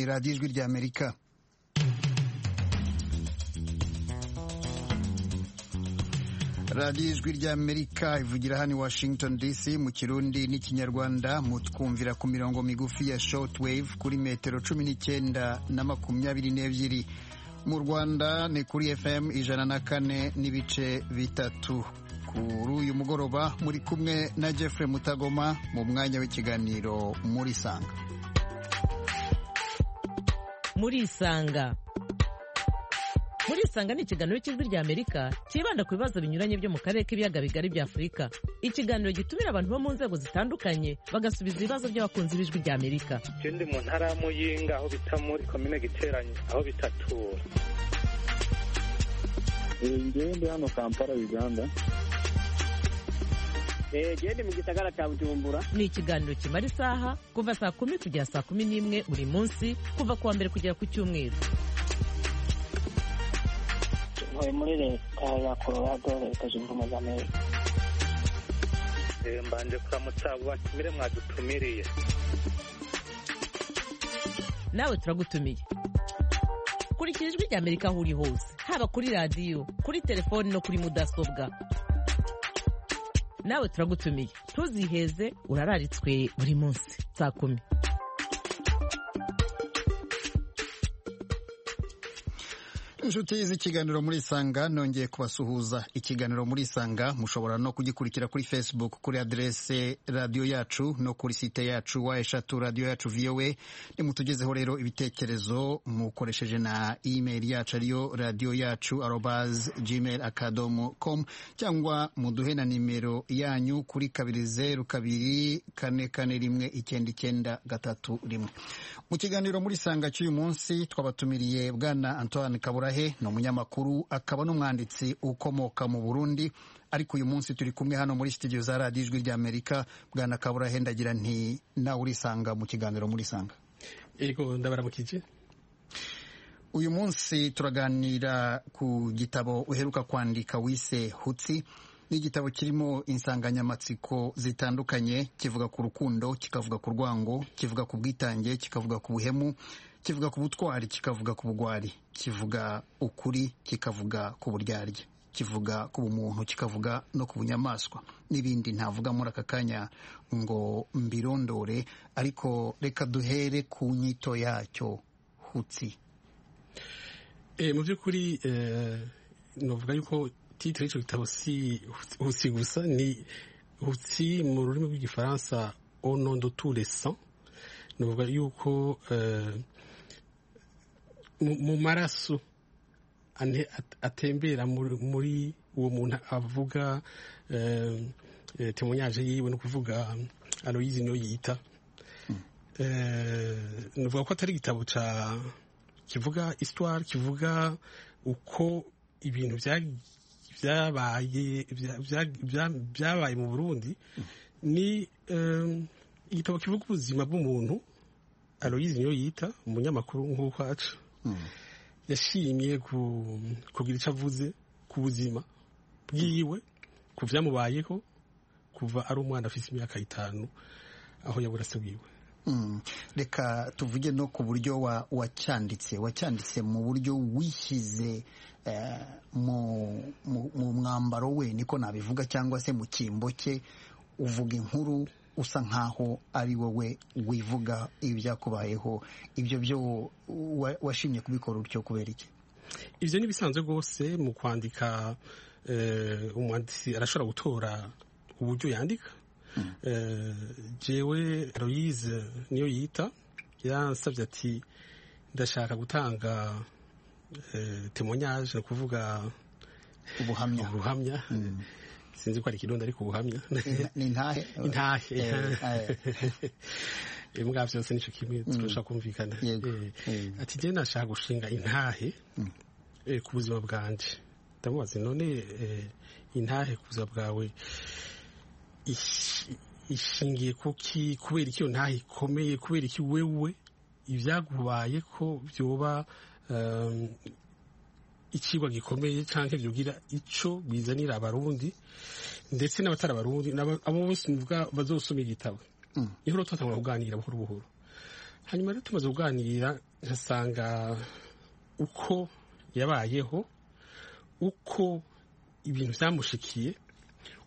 radiyo ijwi rya amerika radiyo ijwi rya amerika ivugira hano washington dc mu kirundi n'ikinyarwanda mutwumvira ku mirongo migufi ya shortwave kuri metero cumi n'icyenda na makumyabiri n'ebyiri mu rwanda ni kuri fm ijana na kane n'ibice bitatu kuri uyu mugoroba muri kumwe na jeffrey mutagoma mu mwanya w'ikiganiro muri sanga muri sanga murisanga ni ikiganiro cy'ijwi rya amerika cyibanda ku bibazo binyuranye byo mu karere k'ibiyaga bigari bya afurika ikiganiro gitumira abantu bo mu nzego zitandukanye bagasubiza ibibazo by'abakunzi b'ijwi rya amerika icyo ndi mu ntara y'amuyinga aho bita muri komine giteranye aho bitatura ngewe ndi hano kampala uganda gende mu gisagara cya bujumbura ni ikiganiro kimara isaha kuva saa kumi kugera saa kumi n'imwe buri munsi kuva ku wa mbere kugera ku cyumweru ntuye muri leta ya colorado leta zunze ubumwe za amerika mbanje kuramutsa batumire mwadutumiriye nawe turagutumiye kurikira ijwi rya amerika aho uri hose haba kuri radiyo kuri telefoni no kuri mudasobwa nawe turagutumiye ntuziheze urararitswe buri munsi saa kumi inshuti z'ikiganiro muri sanga nongeye kubasuhuza ikiganiro muri sanga mushobora no kugikurikira kuri facebook kuri aderese radiyo yacu no kuri site yacu wa eshatu radiyo yacu voa nimutugezeho rero ibitekerezo mukoresheje na email yacu ariyo radiyo yacu arobaz gmail akadomo com cyangwa muduhe na nimero yanyu kuri kabiri zeru kabiri kane kane rimwe icyenda icyenda gatatu rimwe mu kiganiro muri sanga cy'uyu munsi twabatumiriye bwana antoine kaburahe ni umunyamakuru akaba n'umwanditsi ukomoka mu burundi ariko uyu munsi turi kumwe hano muri sitidiyo za radiyo ijwi rya amerika bwana kaburahe ndagira nti nawe urisanga mu kiganiro muri sanga yego ndabaramukije uyu munsi turaganira ku gitabo uheruka kwandika wise hutsi ni igitabo kirimo insanganyamatsiko zitandukanye kivuga ku rukundo kikavuga ku rwango kivuga ku bwitange kikavuga ku buhemu kivuga ku butwari kikavuga ku bugwari kivuga ukuri kikavuga ku buryarya kivuga ku bumuntu kikavuga no ku bunyamaswa n'ibindi ntavuga muri aka kanya ngo mbirondore ariko reka duhere ku nyito yacyo hutsi mu by'ukuri navuga yuko titire y'icyo gitabo si hutsi gusa ni hutsi mu rurimi rw'igifaransa onondo turesa navuga yuko mu maraso atembera muri uwo muntu avuga temonyaje yiwe ni ukuvuga aloyizi niyo yita navuga ko atari igitabo kivuga isitwari kivuga uko ibintu byabaye mu burundi ni igitabo kivuga ubuzima bw'umuntu aloyizi niyo yita umunyamakuru nk'uko aca yashimye kugira icyo avuze ku buzima bwiwe ku byamubayeho kuva ari umwana afite imyaka itanu aho yabura se wiwe reka tuvuge no ku buryo wacyanditse wacyanditse mu buryo wishyize mu mwambaro we niko nabivuga cyangwa se mu cyimbo cye uvuga inkuru usa nkaho ari wowe wivuga ibyakubayeho ibyo byo washimye kubikora utyo kubera iki ibyo ni bisanzwe rwose mu kwandika umwanditsi arashobora gutora uburyo yandika jewe aloyize niyo yita yansabye ati ndashaka gutanga temonyaje ni ukuvuga ubuhamya sinzi ko ari ikirundi ariko ubuhamya ni intahe intahe mbwa byose nicyo kimwe turashaka kumvikana ati njye nashaka gushinga intahe ku buzima bwanjye ndamubaza none intahe ku buzima bwawe ishingiye kuki kubera iki iyo ntahe ikomeye kubera iki wewe ibyagubaye ko byoba ikigwa gikomeye cyangwa byugira icyo bizanira abarundi ndetse n'abatari abarundi abo bose bazosoma igitabo inkuru twatangura kuganira buhoro buhoro hanyuma rero tumaze kuganira nkasanga uko yabayeho uko ibintu byamushikiye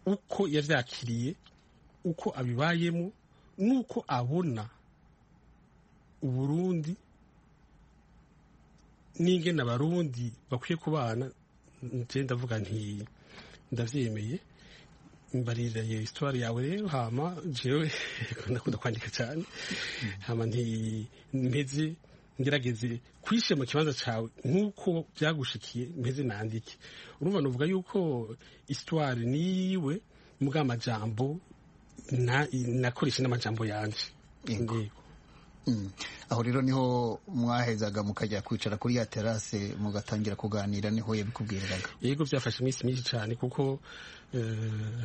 uko yabyakiriye uko abibayemo n'uko abona uburundi n'ingene abarundi bakwiye kubana njye ndavuga nti ndabyemeye mbarira iyo histoire yawe rero hama jewe ndakunda kwandika cyane hama nti mpeze ngerageze kwishe mu kibanza cyawe nk'uko byagushikiye mpeze nandike urumva nuvuga yuko histoire niyiwe mbwa amajambo nakoresha n'amajambo yanjye Yego. aho rero niho mwahezaga mukajya kwicara kuri ya terase mugatangira kuganira niho yabikubwiraga yego byafashe iminsi myinshi cyane kuko eh,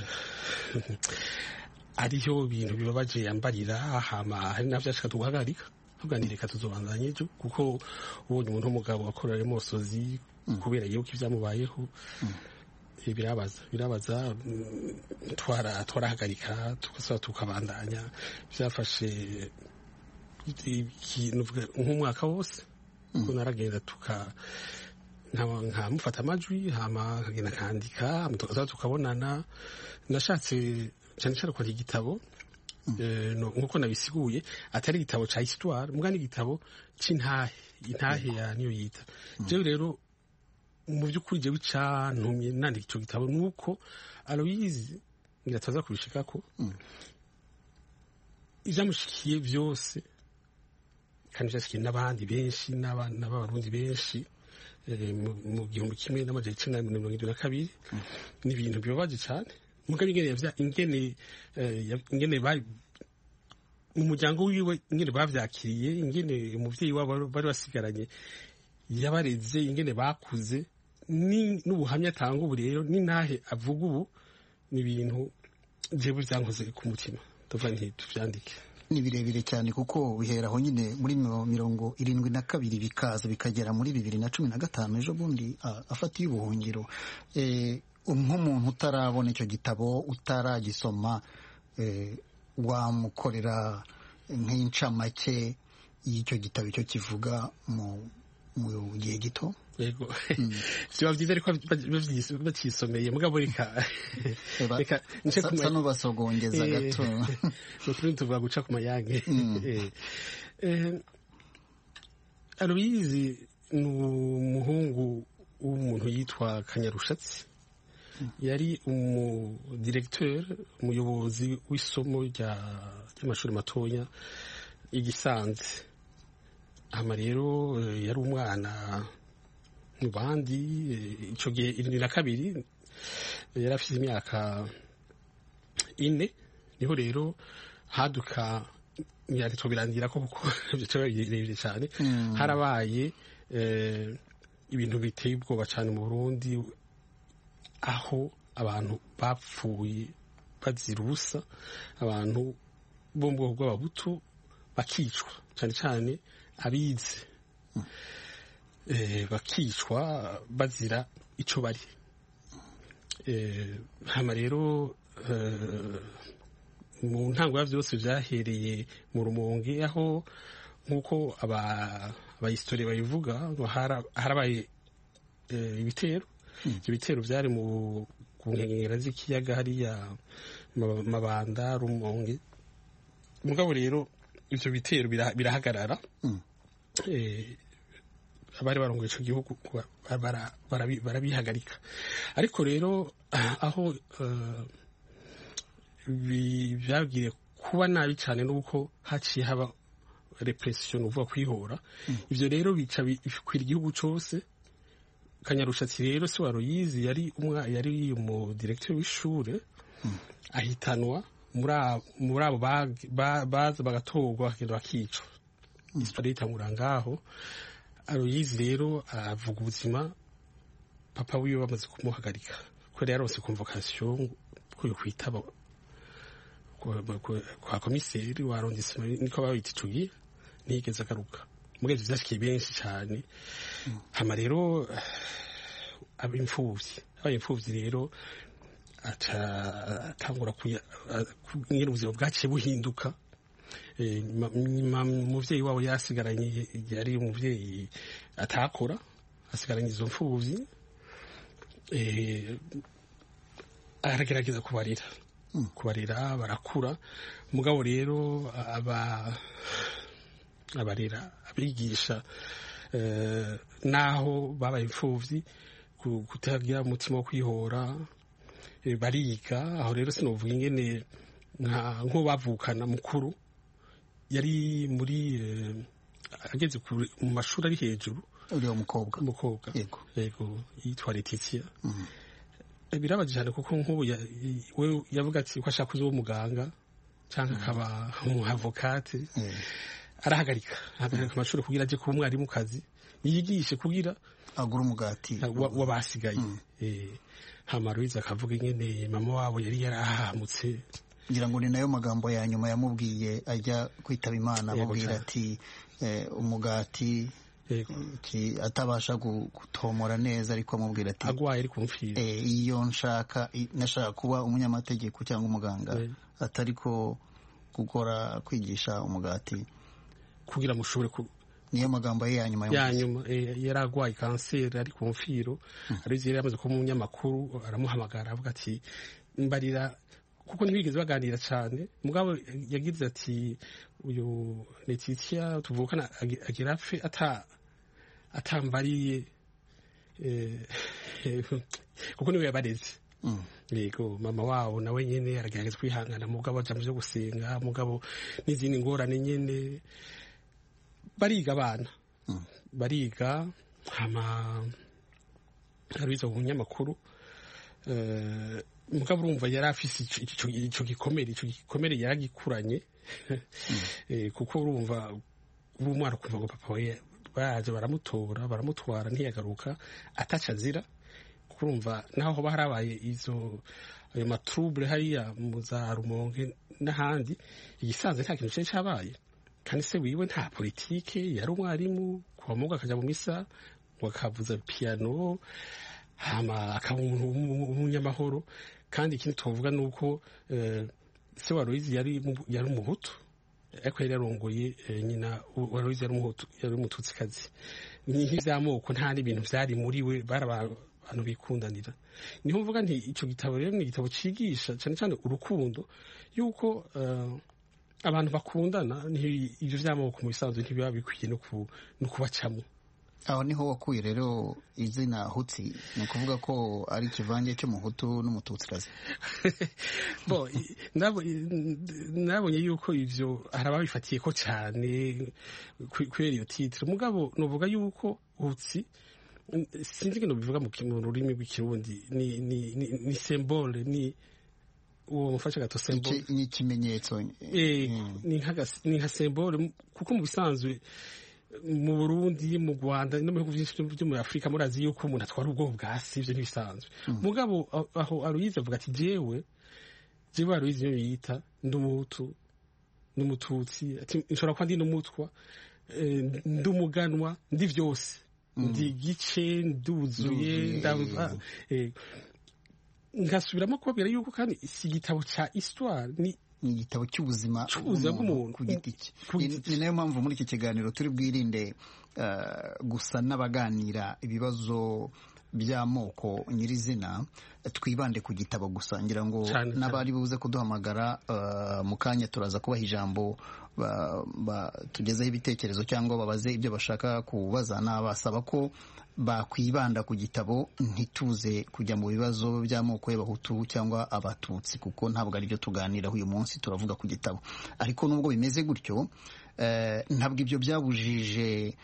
ariho bintu bibabaje yambarira hama hari nabyo ashaka tugahagarika tuganire reka tuzobandanye ejo kuko ubonye umuntu w'umugabo wakorera imosozi kubera yuko ibyamubayeho eh, birabaza birabaza mm, twara- twarahagarika tugasaba tukabandanya byafashe ikintu vuga- nk'umwaka wose ko naragenda tuka nkaba- nkamufata amajwi hama akagenda akandika hama tukaza tukabonana nashatse cyane cyane kwandika igitabo eh, no- nk'uko nabisiguye atari igitabo ca histoire muga n'igitabo c'intahe intahe ya niyo yita jewe rero mu by'ukuri jewe icantumye nandika ico gitabo nuko aloyizi ngira ataza kubishikako ivyamushikiye byose kandi byashyikiye n'abandi benshi n'abana b'abarundi benshi eh, mu- mu gihumbi kimwe n'amajana icenda na mirongo irindwi na kabiri ni ibintu bibabaje cyane mugabo ingene yavya- ingene eh, yav- ingene ba- mu muryango wiwe ingene bavyakiriye ingene umuvyeyi wabo bari basigaranye yabareze ingene bakuze ni- n'ubuhamya atanga ubu rero n'intahe avuga ubu ni ibintu jewe byankoze ku mutima ndavuga nti tuvyandike ni birebire cyane kuko bihera aho nyine muri miro- mirongo irindwi na kabiri bikaza bikagera muri bibiri na cumi na gatanu ejo bundi a- afatiye ubuhungiro Eh, nk'umuntu utarabona icyo gitabo utaragisoma eh, wamukorera nk'incamake y'icyo gitabo icyo kivuga mu mu gihe gito yego biba byiza ariko baby- babyis- bacyisomeye mugabo reka Eba- reka nce sa- ku ma- sa n'ubasogongeza Eh, gato ni ukuri tuvuga guca ku mayange Eh, eh, aloyizi ni umuhungu w'umuntu yitwa kanyarushatsi yari umudiregiteri umuyobozi w'isomo rya- ry'amashuri matoya igisanze hama rero eh, yari umwana mu bandi eh, ico gihe irindwi na kabiri eh, yari afite imyaka ine niho rero haduka ntiyanditswe birangira ko kuko byicaro birebire cyane harabaye eh, ibintu biteye ubwoba cyane mu burundi aho abantu bapfuye bazira ubusa abantu bo mu bwoko bw'ababutu bakicwa cyane cyane abize eh, bakicwa bazira icyo bari Eh, hama rero eh, mu ntango ya byose byahereye mu rumonge aho nk'uko aba- abahistori babivuga ngo hara- harabaye eh, ibitero ibyo bitero byari mu ku nkengero z'ikiyaga hariya Mab- mabanda rumonge mugabo rero ibyo bitero bira- birahagarara Eh, abari barongoye icyo gihugu kuba- bara- barabi- barabihagarika ariko rero aho eh, bi- byabwiye kuba nabi cyane nuko haciye haba repression uvuga kwihora ivyo rero bica bi- bikwira igihugu cose kanyarushatsi rero se waroyizi yari umwa yari mu directeur w'ishure ahitanwa muri a- muri abo bag- ba- baza bagatorwa bakagenda bakicwa histoire itangura ngaho aroyizi rero aravuga ubuzima papa wiwe bamaze kumuhagarika kubera yarose convocation yo kwitaba kwa- kwa- kwa komiseri warondesima niko babita icugi ntiyigeze agaruka mugezi byashikiye benshi cyane hama rero abimfuvyi abaye imfuvyi rero aca atangura kuya- a- ku- ingene ubuzima bwaciye buhinduka umubyeyi wabo yasigaranye igihe ari umubyeyi atakora asigaranye izo mfubyi aragerageza kubarira kubarira barakura mugabo rero aba abarera abigisha n'aho babaye imfubyi kutagira umutima wo kwihora bariga aho rero sinavuga ingene nk'ubavukana mukuru yari muri ageze mu mashuri ari hejuru uriya mukobwa umukobwa Yego. yego yitwa Letitia birabaje cyane kuko nk'ubu ya- i- we yavuga ati ko ashaka kuba umuganga cyangwa akaba umuhavokate arahagarika ahagarika amashuri kugira ajye kuba umwarimukazi yigishe kugira agura umugati wa- w'abasigaye Eh, hama Louise akavuga ingene mama wabo yari yarahamutse ngira ngo ni nayo magambo ya nyuma yamubwiye ajya kwitaba imana Yego amubwira cyane. ati eh, umugati Yego. iki- atabasha gu- gutomora neza ariko amubwira ati agwaye ari kumfira eh, iyo nshaka i- nashaka kuba umunyamategeko cyangwa umuganga Eh. atari ko gukora kwigisha umugati kugira mushobore ku- niyo magambo ye ya nyuma ya yamubwiye. nyuma eh, yari arwaye kanseri ari ku mfiro arizo yari yamaze kuba umunyamakuru aramuhamagara avuga ati mbarira kuko ntibigeze baganira cyane mugabo yagize ati uyu Letitia tuvukana agi- agira apfe ata atambariye eh, kuko niwe yabareze Mm. yego mama wabo nawe nyine aragerageza kwihangana mugabo aja mu byo gusenga mugabo n'izindi ngorane nyine bariga abana bariga hama abiza mu binyamakuru Eh, mugabo urumva yari afise ico- ico ico gikomere ico gikomere yaragikuranye Eh, kuko urumva uba umwana ukumva ngo papa we baraza baramutora baramutwara ntiyagaruka ataca azira kuko urumva naho hoba harabaye izo ayo maturubure hariya mu za rumonge n'ahandi igisanzwe nta kintu cyari cyabaye kandi se wiwe nta politike yari umwarimu kuva mugo akajya mu misa ngo akavuza piyano hama akaba umuntu w'umu- w'umunyamahoro kandi ikindi twavuga ni uko eh, se wa Aloyizi yari mu- yari umuhutu ariko yari yarongoye eh, nyina wa- wa Aloyizi yari umuhutu yari umututsikazi ni nk'iby'amoko nta n'ibintu byari muri we bari abantu bikundanira niho mvuga nti icyo gitabo rero ni igitabo cyigisha cyane cyane urukundo yuko eh, abantu bakundana nti- ibyo by'amoko mu bisanzwe ntibiba bikwiye no ku- no kubacamo aho niho wakuye rero izina hutsi ni ukuvuga ko ari ikivange cy'umuhutu n'umututsikazi Bo, i- nabo- i- nabonye yuko ivyo hari ababifatiye ko cane ku- kubera iyo titre mugabo novuga yuko utsi n- sinzi ngo bivuga mu ki- mu rurimi rw'ikirundi ni ni ni, ni symbole ni uwo mufasha gato symbole Iki- ni ikimenyetso Eh, Mm. ni nk'agas- ni nka symbole mu- kuko mu bisanzwe mu Burundi mu Rwanda no mu bihugu byinshi byo- byo muri Afurika murazi yuko umuntu atwara ubwoko bwa si ibyo ntibisanzwe mugabo aho- aho Aloyize avuga ati jewe jewe Aloyize niyo yita ndi umuhutu ndi umututsi ati nshobora kuba ndi n'umutwa eh, ndi umuganwa ndi byose ndi igice nduzuye Nduzuye, ndavu- eh. ah, eh. ngasubiramo kubabwira yuko kandi si igitabo ca histoire ni ni igitabo cy'ubuzima Cy'ubuzima bw'umuntu. ku giti cye Ku Ni- giti ni nayo mpamvu muri iki kiganiro turi bwirinde eh, gusa n'abaganira ibibazo by'amoko nyirizina twibande ku gitabo gusa ngira ngo Cyane, cyane. n'abari buze kuduhamagara eh, mu kanya turaza kubaha ijambo ba- ba- tugezeho ibitekerezo cyangwa babaze ibyo bashaka kubaza nabasaba ko bakwibanda ku gitabo ntituze kujya mu bibazo by'amoko y'abahutu cyangwa abatutsi kuko ntabwo ari byo tuganiraho uyu munsi turavuga ku gitabo ariko nubwo bimeze gutyo eh, ntabwo ibyo byabujije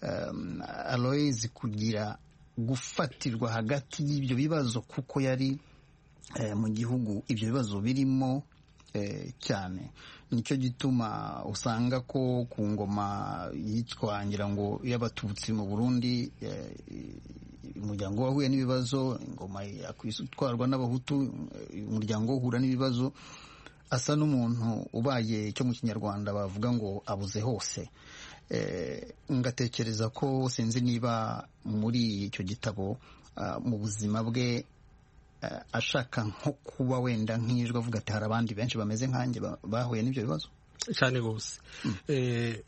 um, Aloys kugira gufatirwa hagati y'ibyo bibazo kuko yari eh, mu gihugu ibyo bibazo birimo eh, cyane nicyo gituma usanga ko ku ngoma yitwa ngira ngo y'abatutsi mu burundi eh, umuryango wahuye n'ibibazo ingoma yakwitwarwa n'abahutu eh, umuryango uhura n'ibibazo asa n'umuntu ubaye icyo mu kinyarwanda bavuga ngo abuze hose Eh, ngatekereza ko sinzi niba muri icyo gitabo ah, mu buzima bwe eh, ashaka nko kuba wenda nk'ijwi avuga ati hari abandi benshi bameze nkanjye ba- bahuye n'ibyo bibazo cyane rwose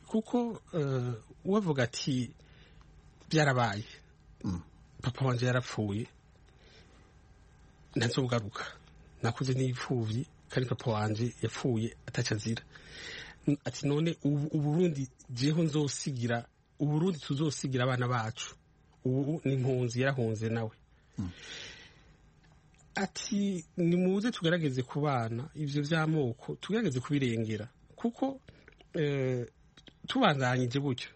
kuko uwavuga ati byarabaye papa wanjye yarapfuye ntanze kugaruka nakuze n'ipfubyi kandi papa wanjye yapfuye atacyo azira ati none uburundi ngeho nzosigira uburundi tuzosigira abana bacu ubu ni impunzi yarahunze nawe ati ni muze tugerageze ku bana ibyo by'amoko tugerageze kubirengera kuko tubandanyije gutyo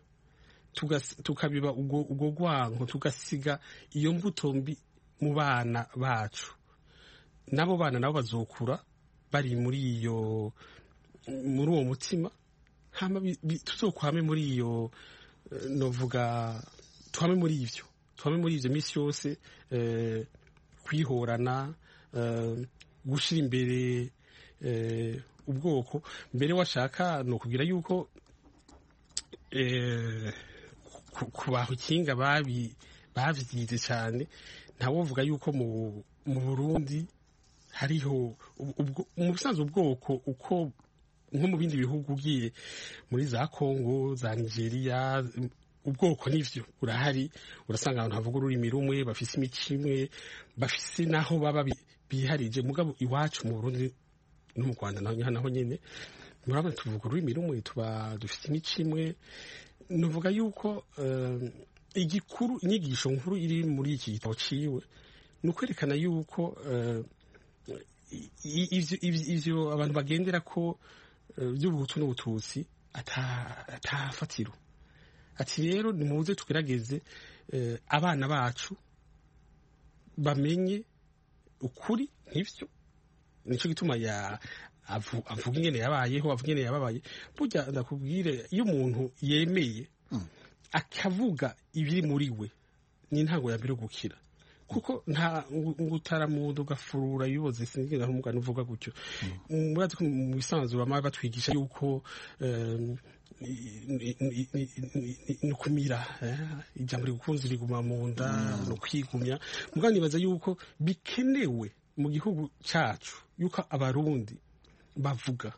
tukabiba ubwo rwanko tugasiga iyo mbuto mbi mu bana bacu n'abo bana nabo bazokura bari muri iyo muri uwo mutima tuzokwame muri iyo novuga tuhame muri ibyo tuhame muri ibyo minsi yose kwihorana gushyira imbere ubwoko mbere washaka ni ukubwira yuko kubaho ikinga babyize cyane ntawovuga yuko mu burundi hariho mu busanzwe ubwoko uko nko mu bindi bihugu ugiye muri za kongo za nigeria ubwoko n'ibyo urahari urasanga abantu havuga ururimi rumwe bafise imico imwe bafise n'aho baba biharije mugabo iwacu mu Burundi no mu Rwanda naho nyine murabona tuvuga ururimi rumwe tuba dufite imico imwe nuvuga yuko igikuru inyigisho nkuru iri muri iki gitabo ciwe ni ukwerekana yuko ivyo abantu bagendera ko by'ubuhutu n'ubututsi atafatiro ati rero nimuze tugerageze abana bacu bamenye ukuri nk'ibyo nicyo gituma avuga ingene yabayeho avuga ingene yababaye burya ndakubwire iyo umuntu yemeye akavuga ibiri muri we ni ntango mbere gukira kuko nta ngutaramudu ugafurura ibiboze sinigeze umugani uvuga gutyo murazi ko mu bisanzwe bama batwigisha yuko ni ukumira ijambo rikunze riguma mu nda ni ukwigumya mugabo nibaza yuko bikenewe mu gihugu cyacu yuko abarundi bavuga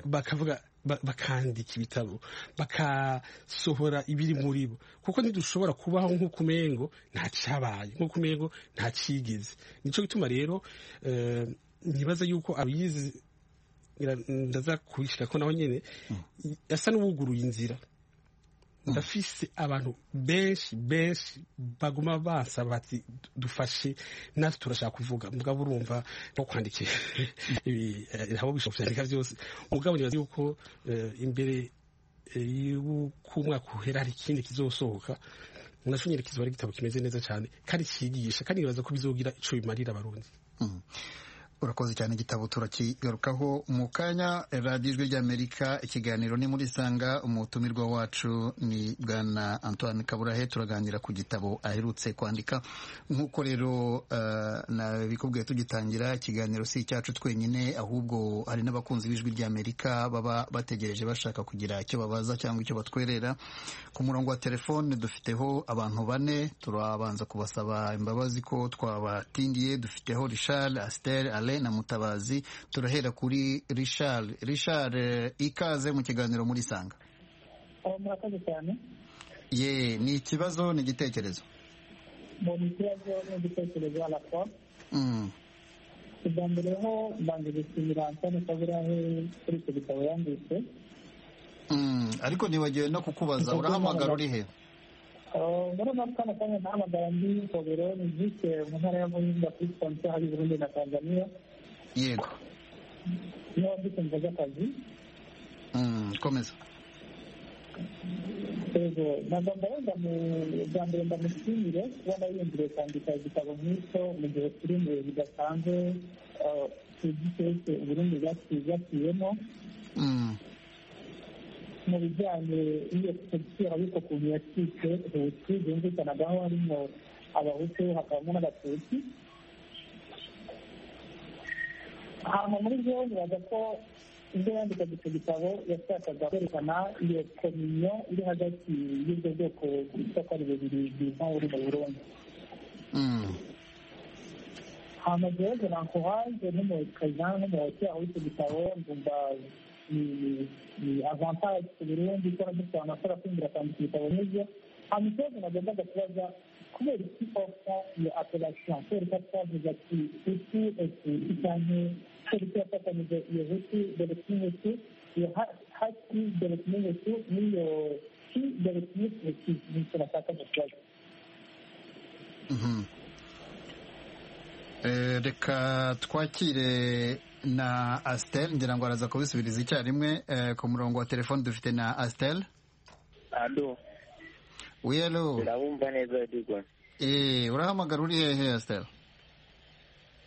bakavuga bakandika ibitabo bakasohora ibiri muri bo kuko ntidushobora kubaho nk'uko umengo nta cyabaye nk'uko umengo nta cyigeze nicyo gituma rero ntibaza yuko abiyizi ndaza kubishyira ko nawe nyine asa n'uwuguruye inzira ndafise abantu benshi benshi baguma basaba bati dufashe natwe turashaka kuvuga mugabo urumva no kwandikira nabo bishobora kubyandika byose mugabo nibaza yuko imbere y'uko umwaka uhera hari ikindi kizosohoka nashonyere kizoba ari igitabo kimeze neza cyane kandi cyigisha kandi nibaza ko bizogira ico bimarira abarundi urakoze cyane igitabo turakigarukaho mu kanya radiyo ijwi ry'amerika ikiganiro ni muri sanga umutumirwa wacu ni bwana antoine kaburahe turaganira ku gitabo aherutse kwandika nk'uko rero nabikubwiye tugitangira ikiganiro si icyacu twenyine ahubwo hari n'abakunzi b'ijwi ry'amerika baba bategereje bashaka kugira icyo babaza cyangwa icyo batwerera ku murongo wa telefone dufiteho abantu bane turabanza kubasaba imbabazi ko twabatindiye dufiteho rishal asiteri na mutabazi turahera kuri rishari rishari ikaze mu kiganiro muri sanga murakoze cyane ye ni ikibazo ni igitekerezo ni ikibazo ni igitekerezo arapfa ubwa mbere ho mbanza gusinyira antoine kaburahe kuri icyo gitabo yanditse ariko ntibagiwe no kukubaza urahamagara uri he murabona ko kano kanya nahamagara ndi kogero ni vise mu ntara ya muhinga kuri sponsa hari burundi na tanzania yego niho ndikumva by'akazi komeza yego nagomba wenda mu bwa mbere ndamushimire kuba nariyumviriye kwandika igitabo nk'icyo mu gihe turi imbere bidasanzwe tugitetse uburundi bwaciyemo mu bijyanye n'iyo tagisiyo ariko ukuntu yacitse huti byumvikanagaho harimo abahutu hakabamo n'abatutsi hanyuma muri byo nibaza ko ibyo yandikaga icyo gitabo yashakaga kwerekana iyo kominyo iri hagati y'ubwo bwoko bwitwa ko ari bubiri bwiza buri mu burundi hanyuma rero nankuhaje n'umukaza n'umuhoti aho icyo gitabo ngumva ni avantage ku burundi ko dufite amakuru afungira kwandika ibitabo nk'ibyo hanyuma ikibazo nagombaga kubaza kubera iki ofa iyo apelation kubera ko twavuze ati hutu eti cyangwa polisi yafatanyije iyo hutu dore kumwe hutu iyo hati dore kumwe hutu n'iyo ki dore kumwe hutu ni icyo nashakaga kubaza reka twakire na asiteri ngira ngo araza kubisubiriza icyarimwe ku murongo wa telefone dufite na asiteri ado wiyero urabumva neza adigwa urahamagara uri hehe asiteri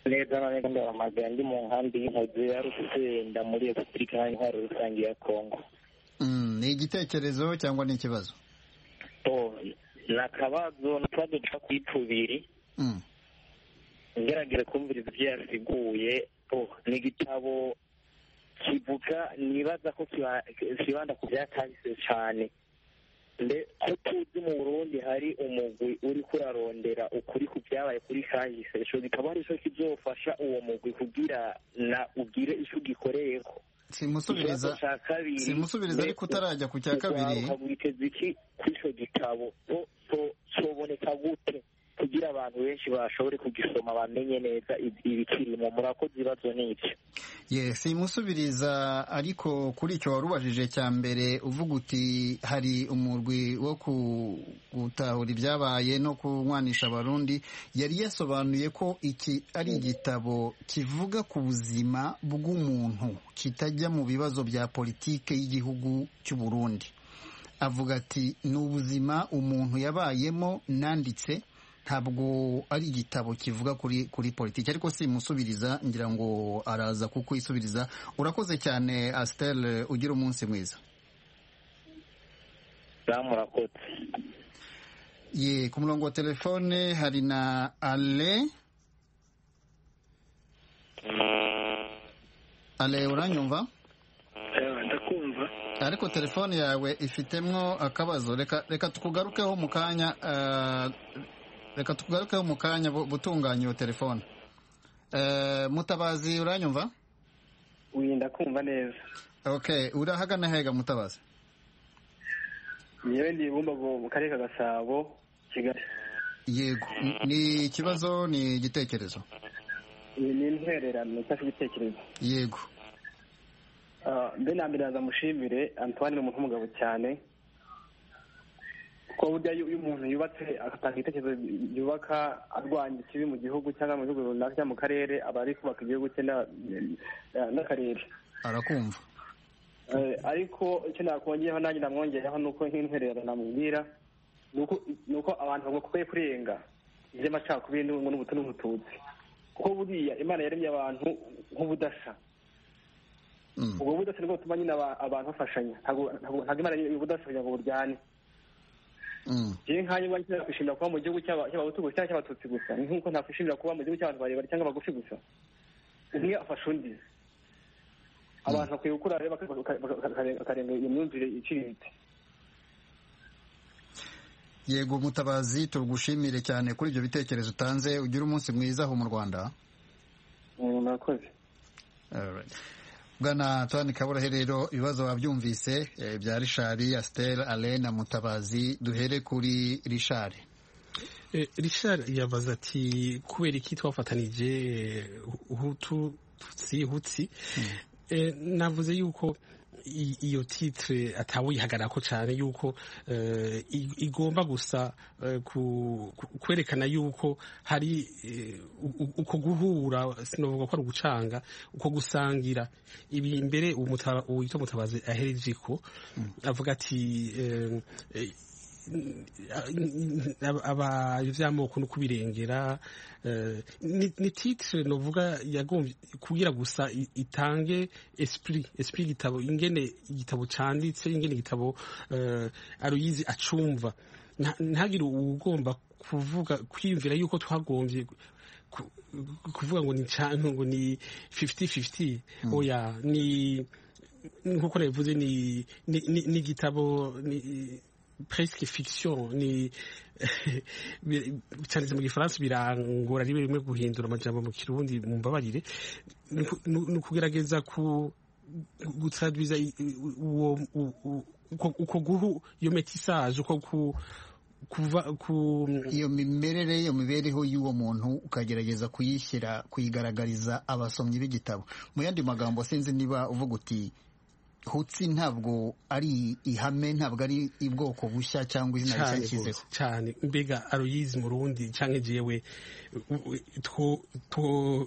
neza na neza ndahamagara ndi mu nkambi y'inkozi ya rugusenda muri repubulika y'intwaro rusange ya kongo ni igitekerezo cyangwa ni ikibazo to ni akabazo ni akabazo duca kuri tubiri Mm. ngeragere kumviriza ibyo yasiguye oh, ni igitabo kivuga nibaza ko kiba- kibanda ku byatangise cyane mbe ko tuzi mu burundi hari umugwi uri kurarondera ukuri ku byabaye kuri kahise ico gitabo ari cyo kizofasha uwo mugwi kugira na ugire ico ugikoreyeko simusubiriza simusubiriza ariko utarajya ku cya kabiri witeze iki kuri icyo gitabo So- so- soboneka gute kugira abantu benshi bashobore kugisoma bamenye neza ib- ibikirimo murakoze ibibazo ni ibyo ye simusubiriza ariko kuri icyo wari ubajije cya mbere uvuga uti hari umurwi wo ku- gutahura ibyabaye no kunywanisha abarundi yari yasobanuye ko iki ari igitabo kivuga ku buzima bw'umuntu kitajya mu bibazo bya politike y'igihugu cy'u Burundi avuga ati ni ubuzima umuntu yabayemo nanditse ntabwo ari igitabo kivuga kuri kuri politiki ariko simusubiriza ngira ngo araza kukwisubiriza urakoze cyane asiteri ugira umunsi mwiza zamurakoze ye ku murongo wa telefone hari na ale ale uranyumva ndakumva ariko telefone yawe ifitemo akabazo reka reka tukugarukeho mu kanya eh, reka tukugarukeho mu kanya bu- butunganya iyo telefone Eh, mutabazi uranyumva wirinda kumva neza okay urahagana hega mutabazi nyewe ndi bumbago mu karere ka gasabo kigali yego ni ikibazo ni igitekerezo iyi ni intwererano ifashe igitekerezo yego Ah, mbe na mbere yaza mushimire antoine ni umuntu w'umugabo cyane kuko burya iyo iyo umuntu yubatse agatanga ibitekerezo byubaka arwanya ikibi mu gihugu cyangwa mu bihugu runaka cyangwa mu karere aba ari kubaka igihugu cye na- na- n'akarere arakumva Eh, ariko icyo nakongeraho nanjye namwongeraho ni uko nk'intwererano namubwira ni uko- ni uko abantu bakwiye kurenga iby'amacakubiri n'ubuntu n'ubutu n'ubututsi kuko buriya imana yaremye abantu nk'ubudasa Mm. ubwo budasa nibwo butuma nyine aba- abantu bafashanya Ntabwo- ntabwo ntabwo imana yaremye ubudasa kugira ngo buryane Mm. njyewe nkanjye mba nkenera kwishimira kuba mu gihugu cy'aba- cy'abahutu gusa cyangwa cy'abatutsi gusa ni nk'uko nakwishimira kuba mu gihugu cy'abantu barebare cyangwa abagufi gusa umwe afasha undi abantu bakwiye gukura rero baka- baka- baka- baka- bakarenga iyo myumvire iciriritse yego mutabazi tugushimire cyane kuri ibyo bitekerezo utanze ugire umunsi mwiza aho mu rwanda Mm, murakoze Alright. bwana tuwani kabura rero ibibazo wabyumvise eh, bya rishari asiteri ale na mutabazi duhere kuri rishari Eh, Richard yabaza ati kubera iki twafatanije eh, hutu tutsi hutsi Eh, navuze yuko i- iyo titre atawuyihagararako cyane yuko eh, i- igomba gusa eh, ku- ku- kwerekana yuko hari eh, u- u- uko guhura sinavuga ko ari ugucanga uko gusangira ibi imbere umuta- uwitwa mutabazi aherejeko avuga ati eh, eh, abayo vy'amoko no kubirengera eh, ni ni titre novuga yagombye kugira gusa i- itange esprit esprit gitabo ingene igitabo canditse ingene igitabo eh, aruyizi acumva Nta- ntagire ugomba kuvuga kwiyumvira yuko twagombye ku- kuvuga ngo ni ca- ngo ni 50 50 oya ni nkuko nabivuze ni ni- ni- ni igitabo ni- presque fiction ni bi- cyanditse mu gifaransa birangora rimwe rimwe guhindura amajambo mu kirundi mumbabarire ni uku- ni ukugerageza ku gutradwiza uwo uko guhu iyo metisage uko ku kuva ku iyo mimerere iyo mibereho y'uwo muntu ukagerageza kuyishyira kuyigaragariza abasomyi b'igitabo mu yandi magambo sinzi niba uvuga uti hutsi ntabwo ari ihame ntabwo ari ubwoko bushya cyangwa izina rishya yashyizeho cyane mbega aruyizi mu rundi cyangwa igiyewe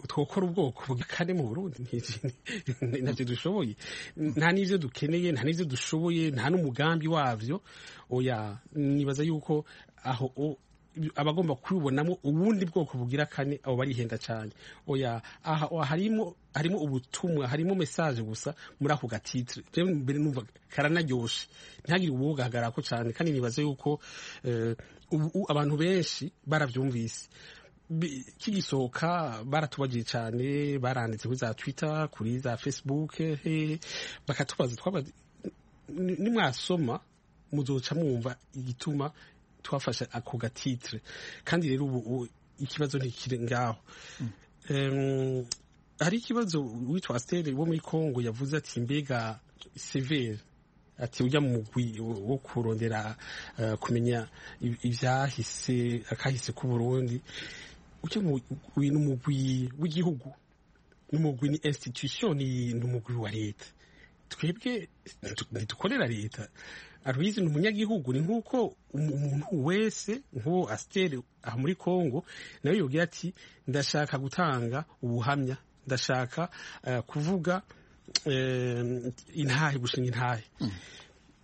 twokora ubwoko bwa kane mu burundi ntabyo dushoboye nta n'ibyo dukeneye nta n'ibyo dushoboye nta n'umugambi wabyo oya nibaza yuko aho abagomba kubibonamo ubundi bwoko bugira kane abo barihenda cyane oya aha harimo harimo ubutumwa harimo mesaje gusa muri ako gatitire rero mbere numva karanaryoshe ntihagire ubugahagarara ko cyane kandi nibaze yuko ubu abantu benshi barabyumvise kigisohoka baratubagiye cyane baranditse kuri za twitter kuri za facebook bakatubaza twabaza nimwasoma muzoca mwumva igituma twafashe ako gatitire kandi rero ubu ikibazo ntikiri ngaho hari ikibazo witwa asiteri wo muri congo yavuze ati mbega severi ati ujya mu mugwi wo kurondera kumenya ibyahise akahise k'uburundi ujya mu mugwi w'igihugu n'umugwi ni institution ni umugwi wa leta twebwe ntidukorera leta aruyizi ni umunyagihugu ni nk'uko umuntu wese nk'uwo asiteri aha muri congo nawe yubwira ati ndashaka gutanga ubuhamya ndashaka kuvuga intahe gushinga intahe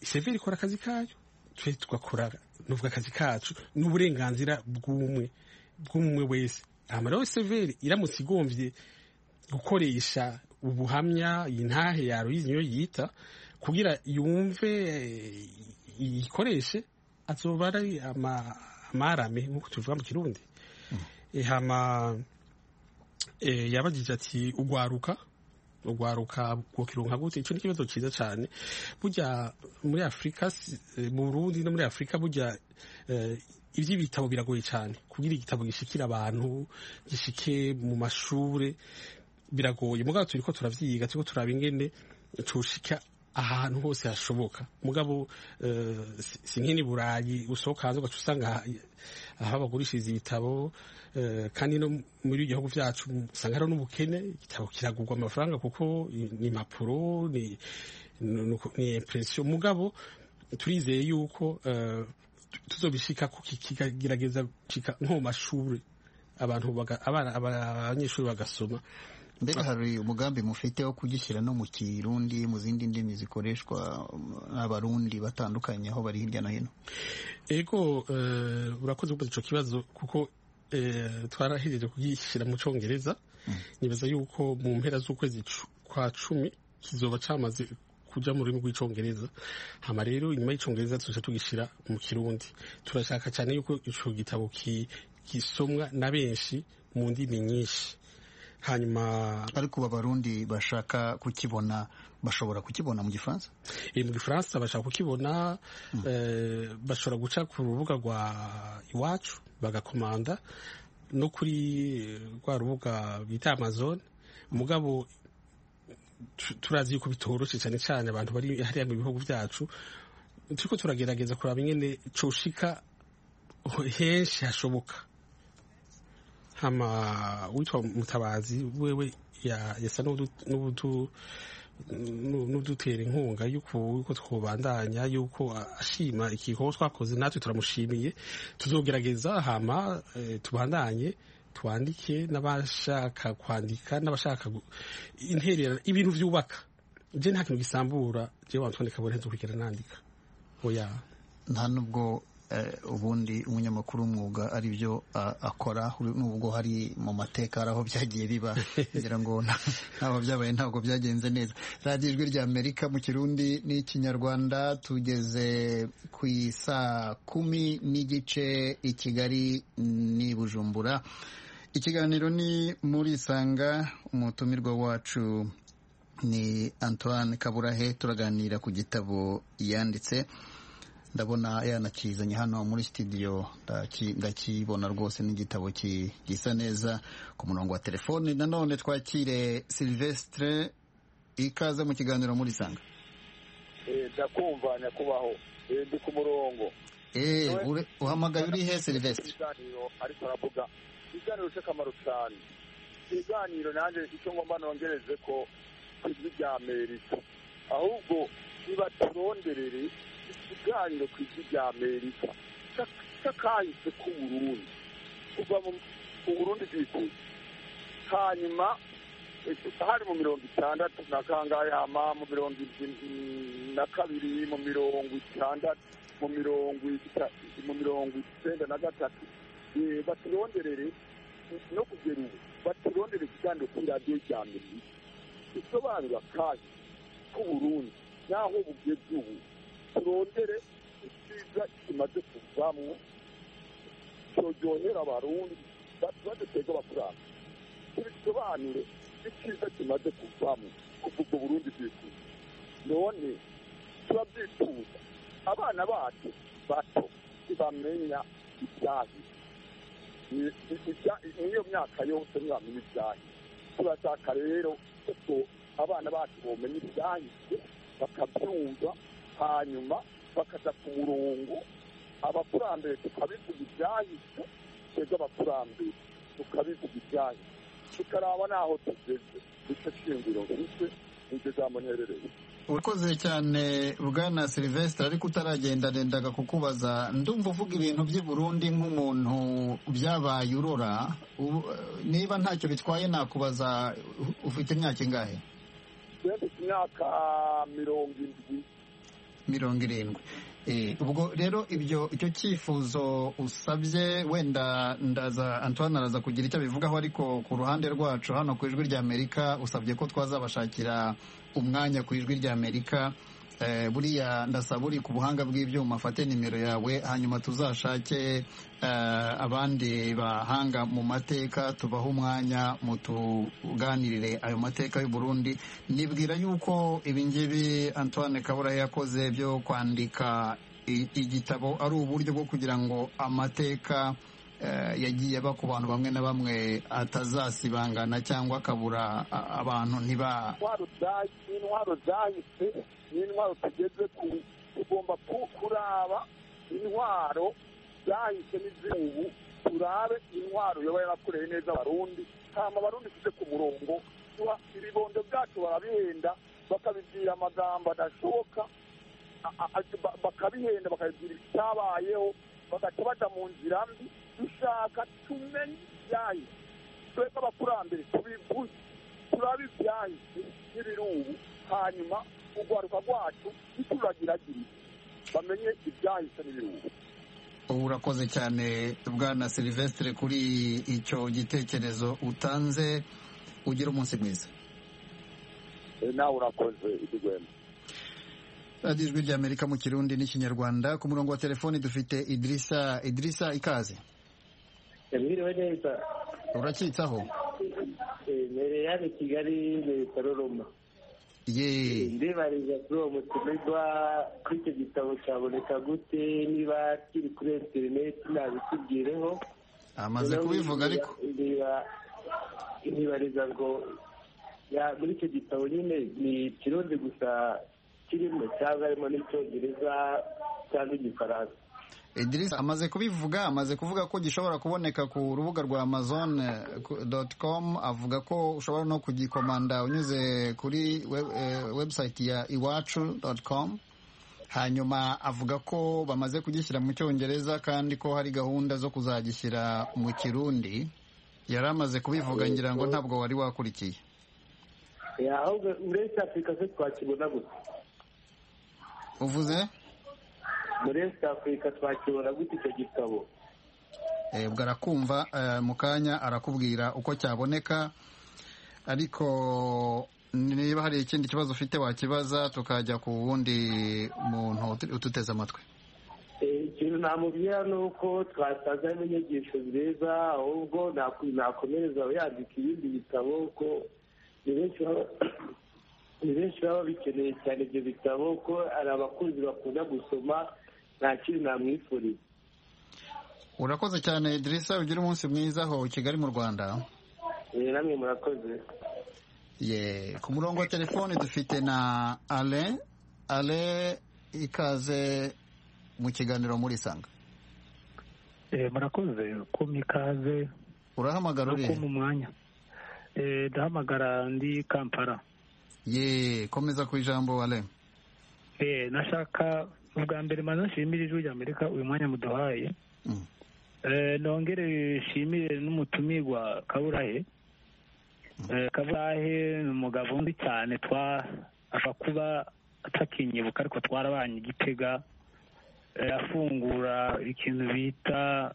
severi ikora akazi kayo twe tugakora n'ubwo akazi kacu n'uburenganzira bw'umwe bw'umwe wese nta rero severi iramutse igombye gukoresha ubuhamya intahe ya ruyizi niyo yita kugira yumve yikoreshe azoba ari amarame nk'uko tuvuga mu kirundi yabagije ati ugwaruka ugwaruka bwokironka gute icyo ni ikibazo cyiza cyane burya muri afurika mu burundi no muri afurika burya iby'ibitabo biragoye cyane kugira igitabo gishikira abantu gishike mu mashuri biragoye mugabo turi ko turavyiga turiko turaba ingene tushika ahantu hose hashoboka mugabo si nk'ini burayi usohoka hanze ugaca usanga aho bagurishiriza ibitabo kandi no muri ibi gihugu byacu usanga hariho n'ubukene igitabo kiragurwa amafaranga kuko ni impapuro ni impresiyo mugabo turizeye yuko tuzobishika kigerageza gucika nko mu mashuri abantu abanyeshuri bagasoma mbega hari umugambi mufite wo kugishyira no mu kirundi mu zindi ndimi zikoreshwa n'abarundi batandukanye aho bari hirya no hino ego urakoze kubaza icyo kibazo kuko twarahereje kugishyira mu cyongereza nibaza yuko mu mpera z'ukwezi kwa cumi kizoba cyamaze kujya mu rurimi rw'icyongereza hama rero inyuma y'icyongereza tujya tugishyira mu kirundi turashaka cyane yuko icyo gitabo gisomwa na benshi mu ndimi nyinshi hanyuma ariko ubu abarundi bashaka kukibona bashobora kukibona mu gifaransa mu gifaransa bashaka kukibona bashobora guca ku rubuga rwa iwacu bagakomanda no kuri rwa rubuga bita amazone mugabo turazi yuko bitoroshye cyane cyane abantu bari hariya mu bihugu byacu turiko turagerageza kuraba ingene coshika henshi hashoboka hama witwa mutabazi wewe yasa n'udutera inkunga yuko twubandanya yuko ashima igikorwa twakoze natwe turamushimiye tuzogerageza hama tubandanye twandike n'abashaka kwandika n'abashaka interera ibintu byubaka je nta kintu gisambura je wantwandika burenze ukurikira nandika oya nta nubwo ubundi umunyamakuru w'umwuga ari byo akora nubwo hari mu mateka hari aho byagiye biba kugira ngo ntabwo byabaye ntabwo byagenze neza radiyo ijwi rya amerika mu kirundi n'ikinyarwanda tugeze ku isaa kumi n'igice i kigali n'i bujumbura ikiganiro ni muri isanga umutumirwa wacu ni antoine kaburahe turaganira ku gitabo yanditse ndabona yanakizanye hano muri studio ndakibona rwose n'igitabo gisa neza ku murongo wa telefoni nanone twakire silvestre ikaze mu kiganiro muri sanga ndakumva nyakubaho ndi ku murongo uhamagaye uri he serivisi ikiganiro ariko aravuga ikiganiro cy'akamaro cyane ikiganiro nanjye icyo ngomba nongereze ko ijwi rya amerika ahubwo ntibaturonderere ikiganiro ku ijwi rya amerika cy'akahise k'uburundi kuva mu burundi bwikuye hanyuma hari mu mirongo itandatu na kangahe hama mu mirongo na kabiri mu mirongo itandatu mu mirongo mu mirongo icyenda na gatatu baturonderere no kugera ubu baturondere ikiganiro kuri radiyo rya mbere isobanura kandi k'uburundi n'aho bugeze ubu turondere icyiza kimaze kuvamo cyojyohera abarundi badutega abakuranga tubisobanure icyiza kimaze kuvamo kuva ubwo burundi bwifuza none turabyifuza abana bacu bato ntibamenya ibyahise niyo myaka yose ntibamenya ibyahise turashaka rero kuko abana bacu bomenya ibyahise bakabyumva hanyuma bakaja ku murongo abakurambere tukabivuga ibyahise twebwe abakurambere tukabivuga ibyahise tukaraba n'aho tugeze nicyo shingiro ndetse nicyo zamuherereye urakoze cyane bwana silivesitire ariko utaragendagendaga kukubaza ndumva uvuga ibintu by'i Burundi nk'umuntu byabaye urora niba ntacyo bitwaye nakubaza ufite imyaka ingahe mfite imyaka mirongo irindwi mirongo irindwi ubwo rero ibyo icyo cyifuzo usabye wenda ndaza antoine araza kugira icyo abivugaho ariko ku ruhande rwacu hano ku ijwi ry'amerika usabye ko twazabashakira umwanya ku ijwi ry'amerika buriya ndasaba uri ku buhanga bw'ibyuma afate nimero yawe hanyuma tuzashake abandi bahanga mu mateka tubahe umwanya mu tuganirire ayo mateka y'u Burundi nibwira yuko ibingibi antoine kabura yakoze byo kwandika igitabo ari uburyo bwo kugira ngo amateka yagiye aba ku bantu bamwe na bamwe atazasibangana cyangwa akabura abantu ntiba intwaro zahise n'intwaro tugeze ku tugomba kuraba intwaro zahise n'iz'ubu turabe intwaro yaba yarakoreye neza abarundi hama abarundi tujye ku murongo ibibondo byacu barabihenda bakabibwira amagambo adashoboka bakabihenda bakabibwira ibitabayeho bagaca baja mu nzira mbi dushaka tumenye ibyahise twebwe abakurambere tubivuze turabe ibyahise n'ibiri ubu hanyuma urwaruka rwacu ntituragiragire bamenye ibyahise n'ibiruhuko urakoze cyane bwana silivesitire kuri icyo gitekerezo utanze ugira umunsi mwiza nawe urakoze ikigwema radiyo ijwi ry'amerika mu kirundi n'ikinyarwanda ku murongo wa telefoni dufite idirisa idirisa ikaze yabwiriwe neza urakitsaho mbere hano kigali mbere karoroma ndibariza kuri uwo mutumirwa kuri icyo gitabo cyaboneka gute niba kiri kuri interineti nabikubwireho amaze kubivuga ariko ntibariza ngo muri icyo gitabo nyine ni ikirundi gusa kirimo cyangwa harimo n'icyongereza cyangwa igifaransa idirisa amaze kubivuga amaze kuvuga ko gishobora kuboneka ku rubuga rwa amazon doti com avuga ko ushobora no kugikomanda unyuze kuri webusayiti ya iwacu doti com hanyuma avuga ko bamaze kugishyira mu cyongereza kandi ko hari gahunda zo kuzagishyira mu kirundi yari amaze kubivuga ngira ngo ntabwo wari wakurikiye ahubwo muri esi afurika se twakibona gusa uvuze muri wesite afurika twakibona gute icyo gitabo ubwo arakumva mu kanya arakubwira uko cyaboneka ariko niba hari ikindi kibazo ufite wakibaza tukajya ku wundi muntu ututeze amatwi ikintu namubwira ni uko twasanzemo inyigisho nziza ahubwo nakomereza yandika ibindi bitabo ko ni benshi ni benshi baba bikeneye cyane ibyo bitabo ko hari abakunzi bakunda gusoma nta kintu namwifuriza urakoze cyane idirisa ugire umunsi mwiza aho kigali mu rwanda namwe murakoze ye ku murongo wa telefone dufite na ale ale ikaze mu kiganiro muri isanga murakoze kumpa ikaze urahamagara urihe kumpa umwanya ndahamagara ndi kampala ye komeza ku ijambo ale nashaka ubwa mbere maze nshimire ijwi rya amerika uyu mwanya muduhaye nongere nshimire n'umutumirwa kaburahe kaburahe ni umugabo undi cyane apfa kuba atakinyibuka ariko twarabanye igitega afungura ikintu bita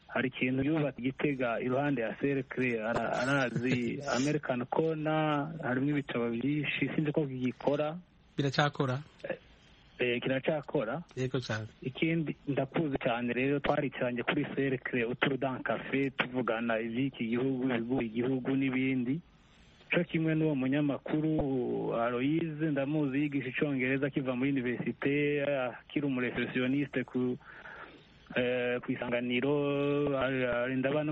hari ikintu yubatse igitega iruhande ya serekire arazi american kona harimo ibitabo byinshi sinzi ko gikora biracyakora kiracyakora yego cyane ikindi ndakuzi cyane rero twarikiranye kuri serekire uturudanka kafe tuvugana iby'iki gihugu ibiguha igihugu n'ibindi cyo kimwe n'uwo munyamakuru aloyize ndamuzi yigisha icyongereza akiva muri univerisite akiri umuresesioniste ku ku isanganiro ndabona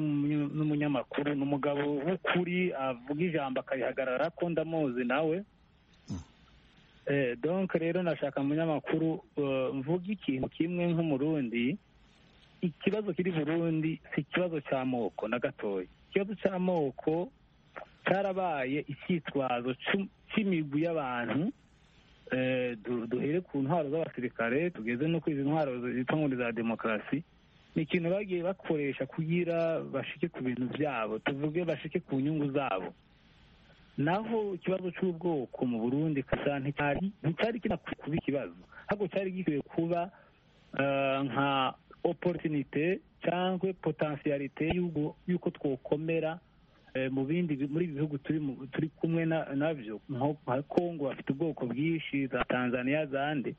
n'umunyamakuru ni umugabo w'ukuri avuga ijambo akarihagarara ko ndamuzi nawe donke rero nashaka umunyamakuru mvuga ikintu kimwe nk'umurundi ikibazo kiri burundi si ikibazo cy'amoko na gatoya ikibazo cy'amoko cyarabaye icyitwazo cy'imigwi y'abantu duhere ku ntwaro z'abasirikare tugeze no kuri izi ntwaro zitwa ngo za demokarasi ni ikintu bagiye bakoresha kugira bashike ku bintu byabo tuvuge bashike ku nyungu zabo naho ikibazo cy'ubwoko mu burundi nticyari kinakwiye kuba ikibazo ahubwo cyari gikwiye kuba nka oporutinite cyangwa potensiyalite y'uko twokomera mu bindi muri ibi bihugu turi kumwe nabyo nka kongo bafite ubwoko bwinshi za tanzania zande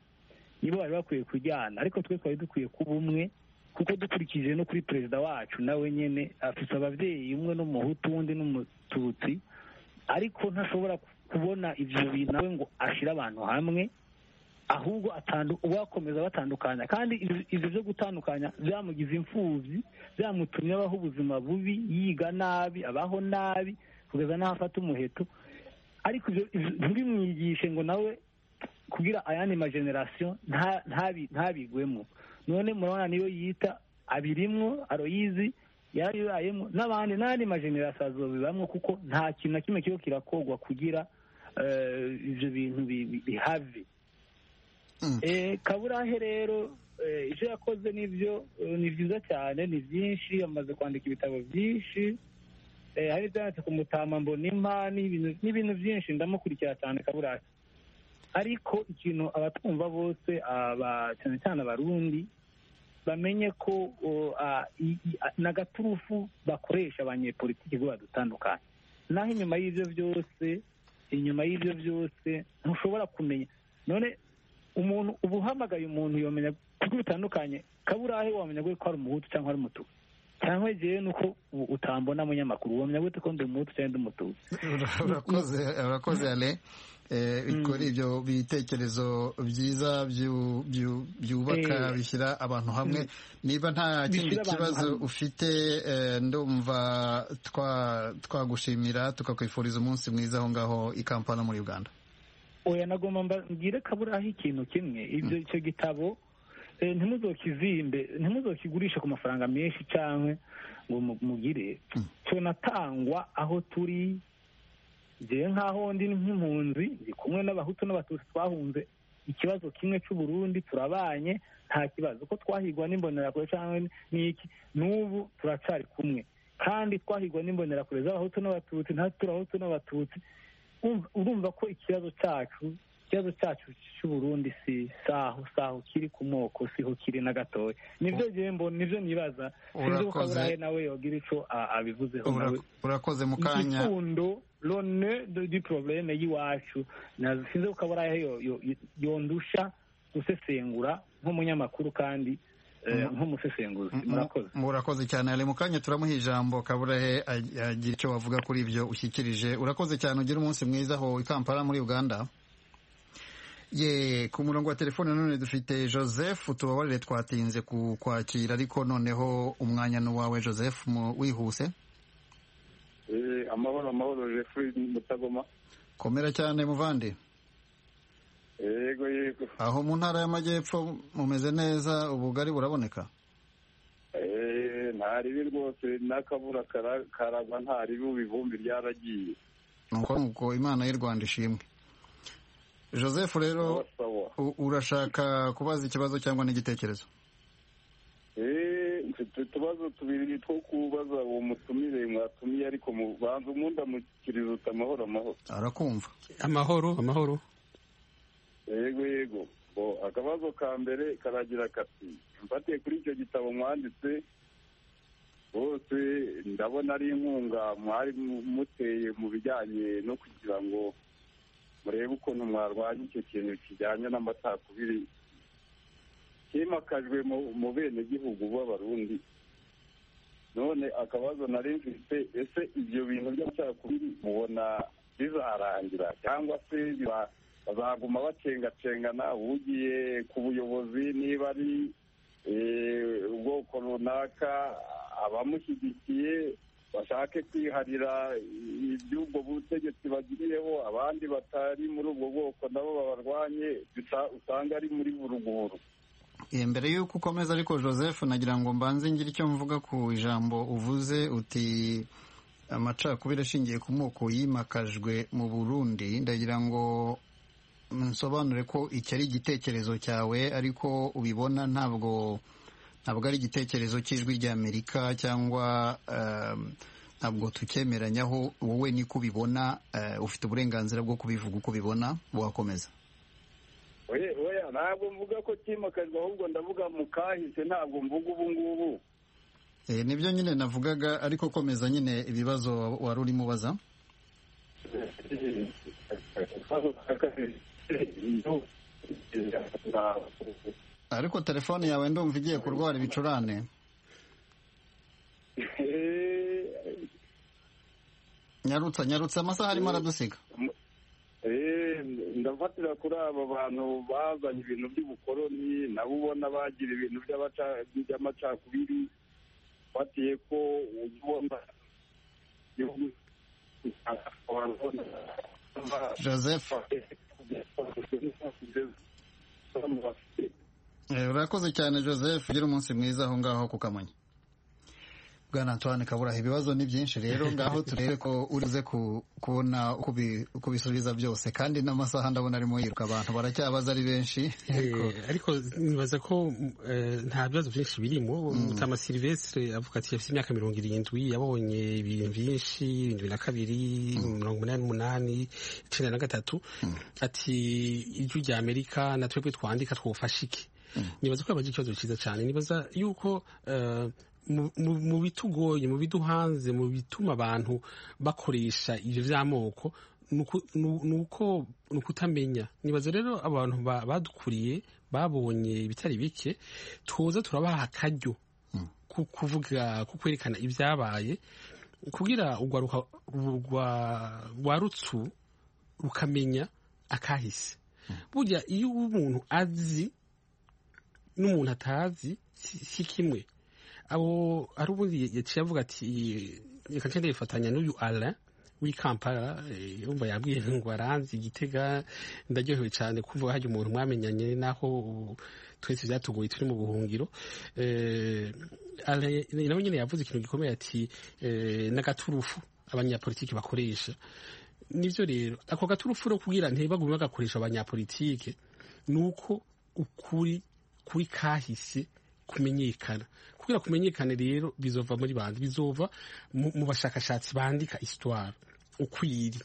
nibo bari bakwiye kujyana ariko twe twari dukwiye kuba umwe kuko dukurikije no kuri perezida wacu nawe nyine afite ababyeyi umwe n'umuhutu undi n'umututsi ariko ntashobora kubona ibyo bintu nawe ngo ashyire abantu hamwe ahubwo uwakomeza batandukanya kandi ibyo byo gutandukanya byamugize imfubyi byamutumye abaho ubuzima bubi yiga nabi abaho nabi kugeza n'aho afata umuheto ariko ntibimwigishe ngo nawe kugira ayandi majenerasiyo ntabigwemo none murabona niyo yita abirimwo aroyizi yaribayemo n'abandi n'andi majenerasiyo azobibamwo kuko nta kintu na kimwe kiriho kirakogwa kugira ibyo bintu bihave kaburahe rero ibyo yakoze nibyo ni byiza cyane ni byinshi amaze kwandika ibitabo byinshi hari ibyanditse ku mutama mbonimpa n'ibintu byinshi ndamukurikira cyane kaburahe ariko ikintu abatwumva bose cyane cyane abarundi bamenye ko na gaturufu bakoresha abanyepolitiki bo badutandukanye naho inyuma y'ibyo byose inyuma y'ibyo byose ntushobora kumenya none umuntu uba uhamagaye umuntu yomenya kuko bitandukanye kaburahe wamenya ko ari umuhutu cyangwa ari umutuku cyangwa igihe ni uko utambona umunyamakuru wamenya gute ko ndi umuhutu cyangwa ndi umutuku urakoze urakoze ale kuri ibyo bitekerezo byiza byubaka bishyira abantu hamwe niba nta kindi kibazo ufite ndumva twagushimira tukakwifuriza umunsi mwiza aho ngaho i kampala muri uganda oya nagomba mbwire kaburaho ikintu kimwe ibyo icyo gitabo ntimuzokizimbe ntimuzokigurishe ku mafaranga menshi cyangwa ngo mugire tunatangwa aho turi njyewe nk'aho ndi nk'impunzi ndi kumwe n'abahutu n'abatutsi twahunze ikibazo kimwe cy'uburundi turabanye nta kibazo ko twahigwa n'imbonerakure cyangwa n'iki n'ubu turacari kumwe kandi twahigwa n'imbonerakure z'abahutu n'abatutsi natwe turahutu n'abatutsi urumva ko ikibazo cyacu ikibazo cyacu cy'uburundi si saho saho kiri ku moko siho kiri na gatoya nibyo gihembo nibyo nibaza sinzi ko kaburahe nawe yogira icyo abivuzeho nawe urakoze mu kanya igifundo rone di porobuleme y'iwacu sinzi ko kaburahe yondusha gusesengura nk'umunyamakuru kandi nk'umusesenguzi murakoze murakoze cyane ari mu kanya turamuha ijambo kaburahe agira icyo wavuga kuri ibyo ushyikirije urakoze cyane ugira umunsi mwiza aho i kampala muri uganda ye ku murongo wa telefone none dufite joseph tubabarire twatinze ku kwakira ariko noneho umwanya n'uwawe joseph wihuse amahoro amahoro jefu mutagoma komera cyane muvandi yego yego aho mu ntara y'amajyepfo mumeze neza ubugari buraboneka Eh, nta ribi rwose n'akabura kara- karagwa nta ribi ubu ivumbi ryaragiye nuko nuko imana y'u rwanda ishimwe joseph rero Sawa. u- urashaka kubaza ikibazo cyangwa n'igitekerezo Eh, mfite utubazo tubiri two kubaza uwo mutumire mwatumiye ariko mu- banza umundi amukiriza uti amahoro amahoro arakumva amahoro amahoro yego yego Bo, akabazo ka mbere karagira kati mfatiye kuri icyo gitabo mwanditse bose ndabona ari inkunga mwari mu- muteye mu bijyanye no kugira ngo murebe ukuntu mwarwanya icyo kintu kijyanye n'amacakubiri himakajwe mu mu benegihugu b'abarundi none akabazo nari mfite ese ibyo bintu by'amacakubiri mubona bizarangira cyangwa se biba- bazaguma bacengacengana ugiye ku buyobozi niba ari eh, ubwoko runaka abamushyigikiye bashake kwiharira iby'ubwo butegetsi bagiriyeho abandi batari muri ubwo bwoko nabo babarwanye bisa- usanga ari muri buruguru Eh, mbere y'uko ukomeza ariko joseph nagira ngo mbanze ngire icyo mvuga ku ijambo uvuze uti amacakubiri ashingiye ku moko yimakajwe mu burundi ndagira ngo nsobanure ko iki ari igitekerezo cyawe ariko ubibona ntabwo ntabwo ari igitekerezo cy'ijwi ry'amerika cyangwa ehm, ntabwo tucyemeranyaho wowe niko ubibona eh, ufite uburenganzira bwo kubivuga uko ubibona wakomeza oya oya ntabwo mvuga ko cyimakajwe ahubwo ndavuga mu kahise ntabwo mvuga ubu ngubu Eh, nibyo nyine navugaga ariko komeza nyine ibibazo wari urimo ubaza ariko telefone yawe ndumva igiye kurwara ibicurane nyarutsa nyarutsa amasaha arimo aradusiga Eh, ndafatira kuri aba bantu bazanye ibintu by'ubukoloni nabo ubona bagira ibintu by'abaca- by'amacakubiri fatiye ko ujya ubona igihugu joseph Eh, urakoze cyane joseph ugira umunsi mwiza aho ngaho ku kamonyi bwana antoine kaburaha ibibazo ni byinshi rero ngaho turebe ko urize ku- kubona uko ubi- uko ubisubiza byose kandi n'amasaha ndabona arimo yiruka abantu baracyabaza ari benshi Eh, ariko nibaza ko eh, nta bibazo byinshi birimo mutama silvestre avuga ati afite imyaka mirongo irindwi yabonye ibintu byinshi ibintu bibiri na kabiri mirongo umunani n'umunani icyenda na gatatu ati ijwi rya amerika na twebwe twandika twofasha iki nibaza ko yabagira ikibazo cyiza cyane nibaza yuko eh, mu- mu- mu bitugoye mu biduhanze mu bituma abantu bakoresha ibyo by'amoko ni uku- ni- ni uko ni ukutamenya nibaza rero abantu ba- badukuriye babonye ibitari bike tuza turabaha akaryo ko kuvuga ko kwerekana ibyabaye kugira urwaruka rwa- rwarutsu rukamenya akahise burya iyo umuntu azi n'umuntu atazi si si kimwe abo hari ubundi yaciye avuga ati reka nce ndifatanya n'uyu alain w'i kampala eh, yumva yabwiye ngo aranzi igitega ndaryohewe cyane kumva hajya umuntu mwamenyanye naho ubu twese byatugoye turi mu buhungiro Eh, Alain nawe nyine yavuze ikintu gikomeye ati eh, n'agaturufu abanyapolitiki bakoresha nibyo rero ako gaturufu rero kugira ntibagume bagakoresha abanyapolitike ni uko ukuri kuri kahise kumenyekana kugira kumenyekane rero bizova muri bandi bizova mu mu bashakashatsi bandika histoire ukwiri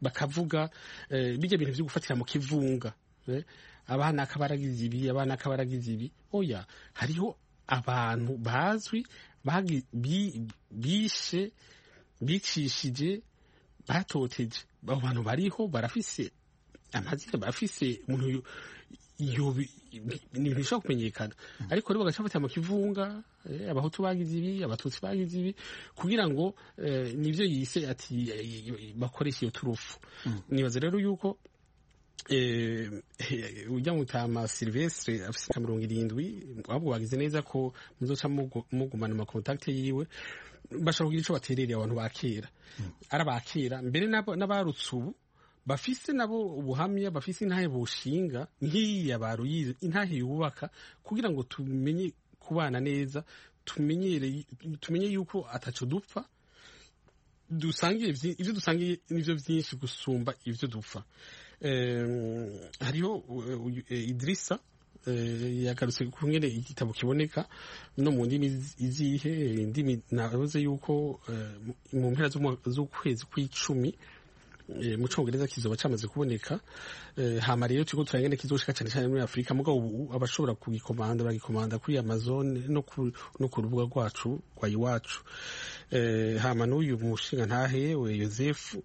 bakavuga eh, bijya bintu byo gufatira mu kivunga eh, abana akabaragize ibi abana akabaragize ibi oya hariho abantu bazwi bagi- bi- bishe bicishije batoteje abo bantu bariho barafise amazina bafise umuntu yo- yo bi- bi- ni ibintu bishobora kumenyekana ariko rero bagaca batera mu kivunga eh, abahutu bagize ibi abatutsi bagize ibi kugira ngo eh, nibyo yise ati eh, eh, bakoresha iyo turufu nibaza rero yuko eh, eh, ujya mutama silvestre afite imyaka mirongo irindwi ahubwo bagize neza ko muzoca mugu- mugumana amakontakite yiwe bashobora kugira icyo baterereye abantu ba kera ari aba kera mbere n'abo- n'abarutse ubu bafise nabo ubuhamya bafise intahe bushinga nk'iya baruyize intahe yubaka kugira ngo tumenye kubana neza tumenyere tumenye yuko ataco dupfa dusangiye vyi- ivyo dusangiye nivyo vyinshi gusumba ivyo dupfa Em, hariho eh, uyu- eh, idrisa eh, yagarutse ku ngene igitabo kiboneka no mu ndimi izihe eh, indimi navuze yuko eh, mu- mu mpera z'umwa- z'ukwezi kw'icumi eh, mu cyongereza kizoba cyamaze kuboneka Eh, hama rero turiko turagenda kizoshika cyane cyane muri afurika mugabo ubu abashobora kugikomanda baragikomanda kuri amazon no ku, no ku rubuga rwacu rwa iwacu Eh, hama n'uyu mushinga ntahe we yosefu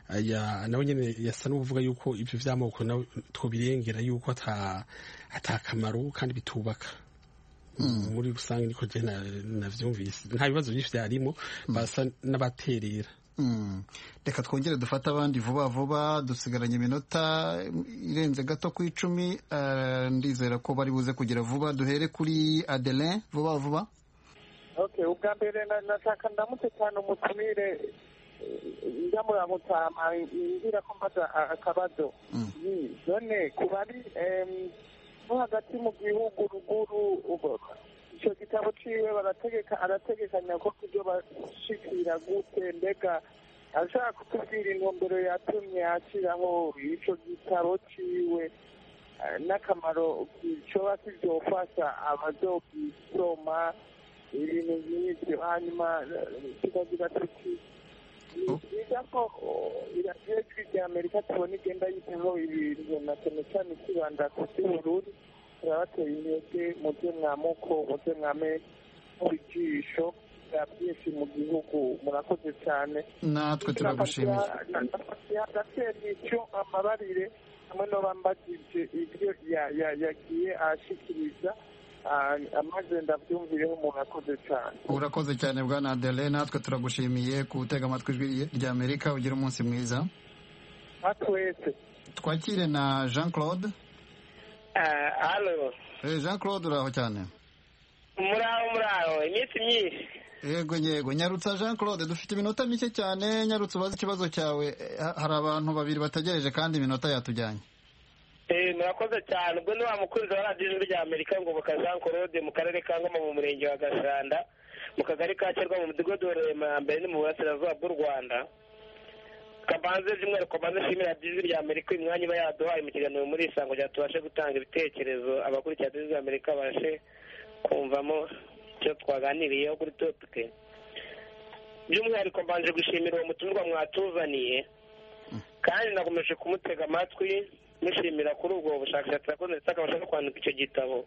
aya nawe nyene yasa n'uvuga yuko ibyo vy'amoko nawe twobirengera yuko ata atakamaro kandi bitubaka muri rusange niko je na- navyumvise nta bibazo byinshi vyarimo basa n'abaterera Mm. reka twongere dufate abandi vuba vuba dusigaranye iminota irenze gato ku icumi eh, ndizera ko bari buze kugira vuba duhere kuri adelin vuba vuba okay ubwa mbere na- nataka ndamutse cyane umutumire ndamurabutama ngira ko mbaza a- akabazo Ni, none ku bari em, no hagati mu gihugu ruguru ubu- icyo gitabo ciwe barategeka arategekanya ko kubyo bashikira gute mbega ashaka kutubwira intumbero yatumye ashyiraho ico gitabo ciwe eh, n'akamaro coba kizofasha abazogisoma ibintu nk'ibyo hanyuma eh, tukagira tuti ni byiza ko iradiyo ijwi rya amerika tubona igenda yitaho ibintu na cyane cyane ikibanda ku by'ubururu turabateye intege mubyo mwamuko mubyo mwame mubijisho bya byinshi mu gihugu murakoze cyane natwe turagushimiye agasengisho amabarire hamwe no bambagije ibyo ya- ya- yagiye ashikiriza ah, amaze ndabyumvireho umuntu akoze cyane urakoze cyane bwana adelin natwe turagushimiye gutega amatwi ijwi rya amerika ugira umunsi mwiza nka twese twakire na jean claude hano Eh, jean claude uraho cyane muraho muraho iminsi myinshi yego yego nyarutsa jean claude dufite iminota mike cyane nyarutsa ubaze ikibazo cyawe Eh, ha- hari abantu babiri bategereje kandi iminota yatujyanye Eh, murakoze cyane ubwo ni wa mukunzi wa radiyo ijwi rya amerika ngoboka jean claude mu karere ka ngoma mu murenge wa gashanda mu kagari ka kirwa mu mudugudu wa rurema ya mbere ni mu burasirazuba bw'u rwanda kabanze by'umwihariko banze nshimira radiyo ijwi rya amerika imwanya iba yaduhaye mu kiganiro muri isango rya tubashe gutanga ibitekerezo abakurikira radiyo ijwi rya amerika babashe kumvamo icyo twaganiriyeho kuri topike by'umwihariko mbanje gushimira uwo mutumirwa mwatuzaniye kandi nakomeje kumutega amatwi mushimira kuri ubwo bushakashatsi yakoze ndetse akabasha no kwandika icyo gitabo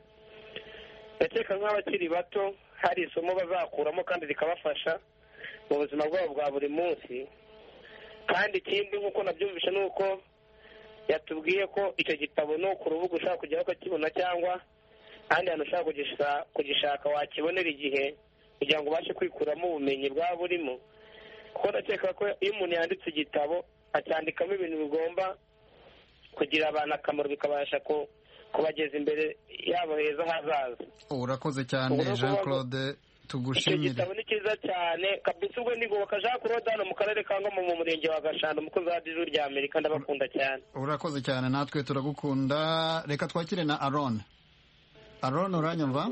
ndakeka nk'abakiri bato hari isomo bazakuramo kandi rikabafasha mu buzima bwabo bwa buri munsi kandi ikindi nk'uko nabyumvishe ni uko yatubwiye ko icyo gitabo no ku rubuga ushaka kujyaho ukakibona cyangwa ahandi hantu ushaka kugisa- kugishaka wakibonera igihe kugira ngo ubashe kwikuramo ubumenyi bwaba burimo kuko ndakeka ko iyo umuntu yanditse igitabo acyandikamo ibintu bigomba kugira abantu akamaro bikabasha ku- kubageza imbere yabo heza hazaza urakoze cyane Urakoze. jean claude icyo tugushimire gitabo ni cyiza cyane kabisa ubwo ndigoboka jean claude hano mu karere ka ngoma mu murenge wa gashanda umukozi wa radiyo rya amerika ndabakunda cyane urakoze cyane natwe turagukunda reka twakire na aron aron uranyumva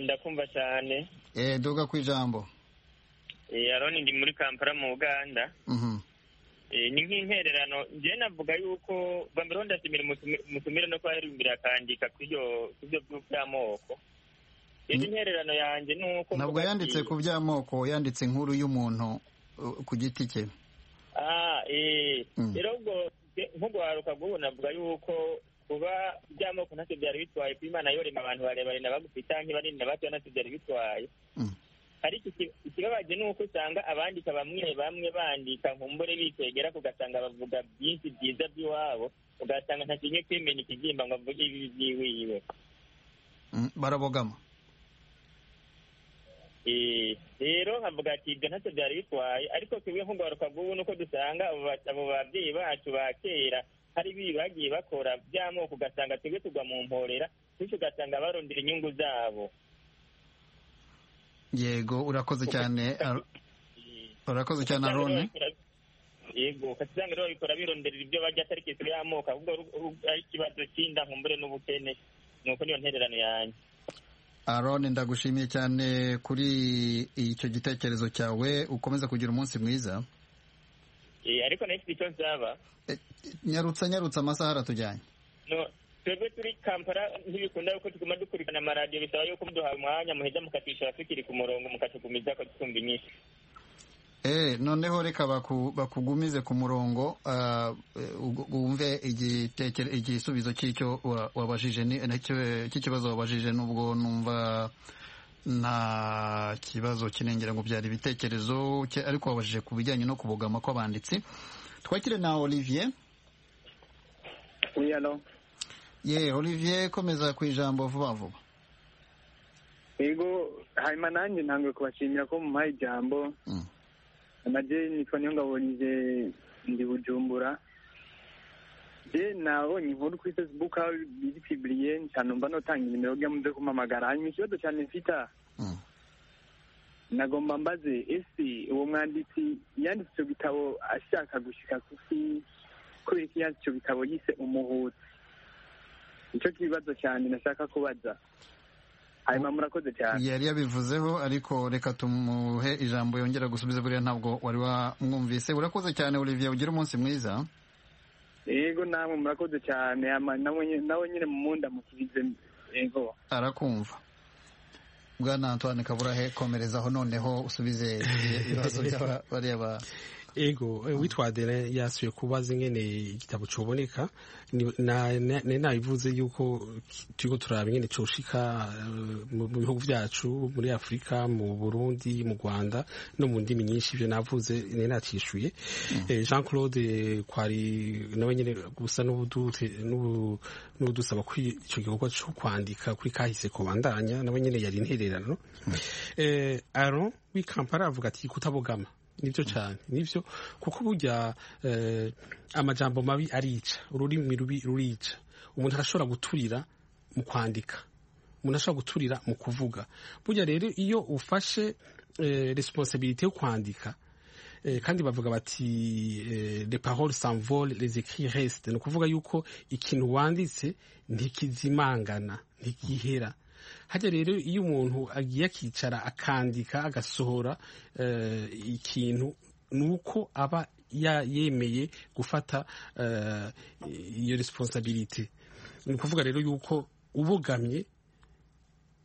ndakumva cyane eh duga ku ijambo Eh, aroni ndi muri kampala mu uganda Mhm. Eh, ni nk'intererano njyewe navuga yuko bambere ndashimira umutumire- umutumire no kubahimbira akandika ku byo- ku byo by'amoko rero intererano yanjye ni uko ntabwo yanditse ku by'amoko yanditse inkuru y'umuntu uh, ku giti cye Ah, eh, Mm. rero ubwo nk'ugwaruka bw'ubu navuga yuko kuba by'amoko ntacyo byari bitwaye kuba imana yorema abantu barebare na bagufi cyangwa banini na batoya ntacyo byari bitwaye ariko iki- ikibabaje ni uko usanga abandika bamwe bamwe bandika nkumbure bitegera ugasanga bavuga byinshi byiza by'iwabo ugasanga ntakinye kwimenya ikizimba ngo avuge ibibi by'iwiwe Mm, barabogama Eh, rero nkavuga ati ibyo ntacyo byari bitwaye ariko twebwe nk'ugaruka bw'ubu nuko dusanga abo ba- abo babyeyi bacu ba kera hari ibi bagiye bakora by'amoko ugasanga twebwe tugwa mu mporera bityo ugasanga barondera inyungu zabo yego urakoze cyane Ar- urakoze cyane aron yego ukasanga rero babikora bironderera ibyo barya atari kesero y'amoko ahubwo ari ikibazo cy'inda nkumbure n'ubukene ni uko niyo ntererano yanjye Aaron ndagushimiye cyane kuri icyo gitekerezo cyawe ukomeza kugira umunsi mwiza Eh, ariko nayo ifite icyo nzaba nyarutsa nyarutsa amasaha aratujyanye no twebwe turi kampala ntibikunda yuko tuguma dukurikirana amaradiyo bisaba yuko muduha umwanya muheza mukatisha abafikiri ku murongo mukatugumiza ko twumva inyinshi Eh, noneho reka baku- bakugumize ku murongo ah, eh, ugu- wumve igitekere- igisubizo cy'icyo wa- wabajije ni- nacyo- cy'ikibazo wabajije nubwo numva nta kibazo kinengera ngo byari ibitekerezo cye- ariko wabajije ku bijyanye no kubogama kw'abanditsi twakire na olivier Oui, alors ye olivier komeza ku ijambo vuba vuba yego hanyuma nanjye ntabwo kubashimira ko mumpaye ijambo amajye nitwa niyo ngabonye ndi bujumbura je nabonye inkuru kuri facebook aho biri piburiye ncanumva notanga inimero kugira muze kumpamagara hanyuma ikibazo cyane mfita nagomba mbaze ese uwo mwanditsi yanditse icyo gitabo ashaka gushika kuki kubera ko yanditse icyo gitabo yise umuhutu nicyo kibazo cyane nashaka kubaza hanyuma murakoze cyane yari yabivuzeho ariko reka tumuhe ijambo yongera gusubiza buriya ntabwo wari wamwumvise urakoze cyane olivier ugire umunsi mwiza yego namwe murakoze cyane ama nawe nyine- nawe nyine mumunda musubize yego arakumva bwana antoine kaburahe komerezaho noneho usubize ibibazo by'aba- bariya ba ego eh, witwa adere yasuye kubaza ingene igitabo coboneka ni- na- na- nari nabivuze yuko turiko turaba ingene coshika eh, mu mu bihugu vyacu muri afurika mu burundi mu rwanda no mu ndimi nyinshi ivyo navuze nari natishuye Eh, jean claude kwari nawe nyene gusa n'ubudu- n'ubu- n'ubudusaba kuri ico gikorwa co kwandika kuri kahise kobandanya nawe nyene yari intererano eh, aron w'i kampala aravuga ati kutabogama nibyo cyane nibyo kuko burya eh, amajambo mabi arica ururimi rubi rurica umuntu arashobora guturira mu kwandika umuntu ashobora guturira mu kuvuga burya rero iyo ufashe eh, responsibility yo kwandika Eh, kandi bavuga bati eh, les paroles s'envolent les écrits restent ni ukuvuga yuko ikintu wanditse ntikizimangana ntigihera hajya rero iyo umuntu agiye akicara akandika agasohora eh, ikintu ni uko aba ya- yemeye gufata eh, iyo responsabilite ni ukuvuga rero yuko ubogamye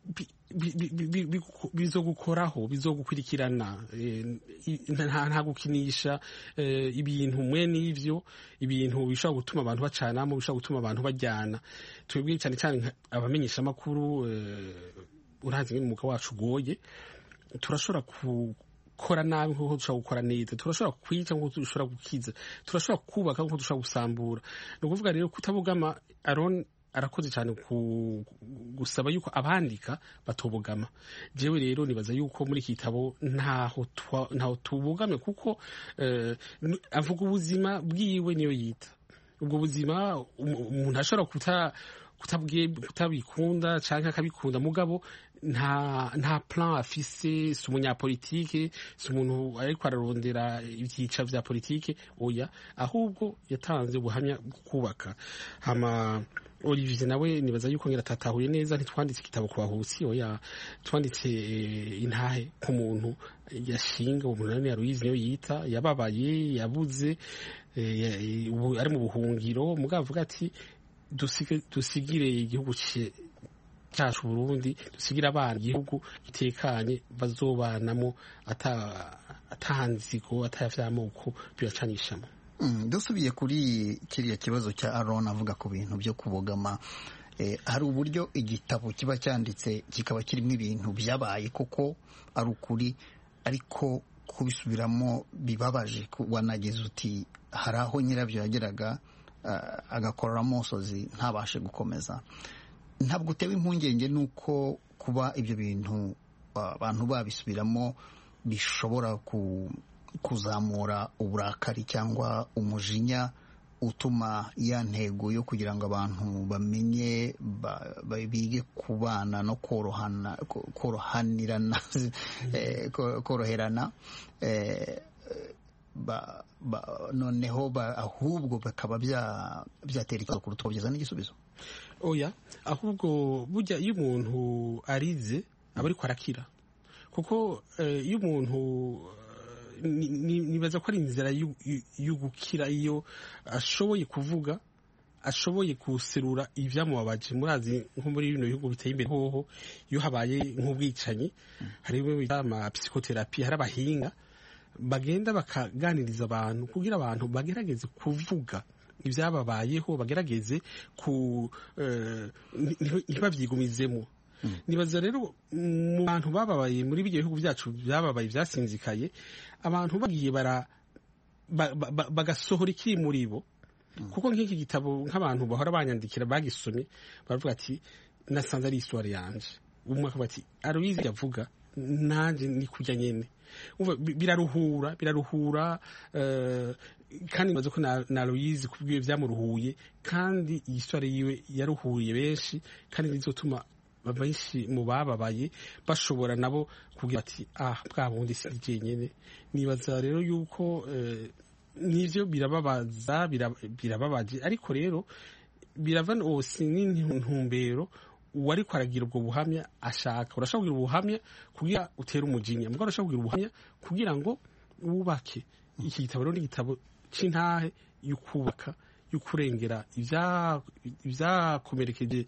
bi- bi- bi- bi- bi- bigu- bizogukoraho bizogukurikirana eh, i- nta nta gukinisha eh, ibintu mwe n'ivyo ibintu bishobora gutuma abantu bacanamo bishobora gutuma abantu bajyana twebwe cyane cyane nka- abamenyesha amakuru urazi ngene umwuga wacu ugoye turashobora gukora nabi nk'uko dushobora gukora neza turashobora kwica nk'uko dushobora gukiza turashobora kubaka nk'uko dushobora gusambura ni ukuvuga rero kutabogama aron arakoze cyane ku gusaba yuko abandika batobogama jewe rero nibaza yuko muri iki gitabo ntaho twa- ntaho tubogamye kuko eh, n- avuga ubuzima bwiwe niyo yita ubwo buzima um- umuntu ashobora kuta kutabwe- kutabikunda cyangwa akabikunda mugabo nta nta plan afise si umunyapolitike si umuntu ariko ararondera ibyica vya politike oya ahubwo yatanze ubuhamya bwo kubaka hama olivier nawe nibaza yuko ngira atatahuye neza ntitwanditse igitabo ku bahusi oya twanditse eh, intahe ku muntu yashinga umunani ya ruyizi niyo yita yababaye yabuze eh, ya- ubu ari mu buhungiro mugabo avuga ati dusige- dusigire igihugu cye- cyacu burundi dusigire abana igihugu gitekanye bazobanamo ata- atahanzigo atayavyamoko biracanishamo Mm, dusubiye kuri kiriya kibazo cya aron avuga ku bintu byo kubogama eh, hari uburyo igitabo kiba cyanditse kikaba kirimo ibintu byabaye koko ari ukuri ariko kubisubiramo bibabaje ku- wanageza uti hari aho nyirabyo yageraga ah, agakoreramo umusozi ntabashe gukomeza ntabwo utewe impungenge n'uko kuba ibyo bintu ah, abantu babisubiramo bishobora ku, kuzamura uburakari cyangwa umujinya utuma ya ntego yo kugira ngo abantu bamenye ba- ba- bige kubana no korohana ko- korohanirana eh, ko- koroherana eh, noneho ahubwo bikaba byatera ikibazo kuruta ukabugeza n'igisubizo oya ahubwo burya iyo umuntu arize aba ariko arakira kuko iyo umuntu nibaza ko ari inzira yo gukira iyo ashoboye kuvuga ashoboye guserura ibyamubabaje murazi nko muri bino bihugu biteye imbere hoho iyo habaye nk'ubwicanyi hari bita amapsikoterapi hari abahinga bagenda bakaganiriza abantu kugira abantu bagerageze kuvuga ibyababayeho bagerageze ku ntibabyigumizemo nibaza rero mu bantu bababaye muri ibyo bihugu byacu byababaye byasinzikaye abantu bagiye bagasohora ikiri muri bo kuko nk'iki gitabo nk'abantu bahora banyandikira bagisomye baravuga ati nasanze ari isura yanjye umwe akavuga ati aruyizi yavuga nanjye ni kujya nyine biraruhura biraruhura kandi maze ko na Louise kubwiye byamuruhuye kandi iyi sura yiwe yaruhuye benshi kandi bizotuma benshi mu bababaye bashobora nabo kugira ati ah bwa bundi si jyenyine nibaza rero yuko n'ibyo birababaza birababaje ariko rero birava wose n'intumbero uwari kwaragira ubwo buhamya ashaka urashobora kugira ubuhamya kugira utere umujinya mbwa urashobora kugira ubuhamya kugira ngo wubake iki gitabo rero ni igitabo cy'intahe yo kubaka yo kurengera ibyakomerekeje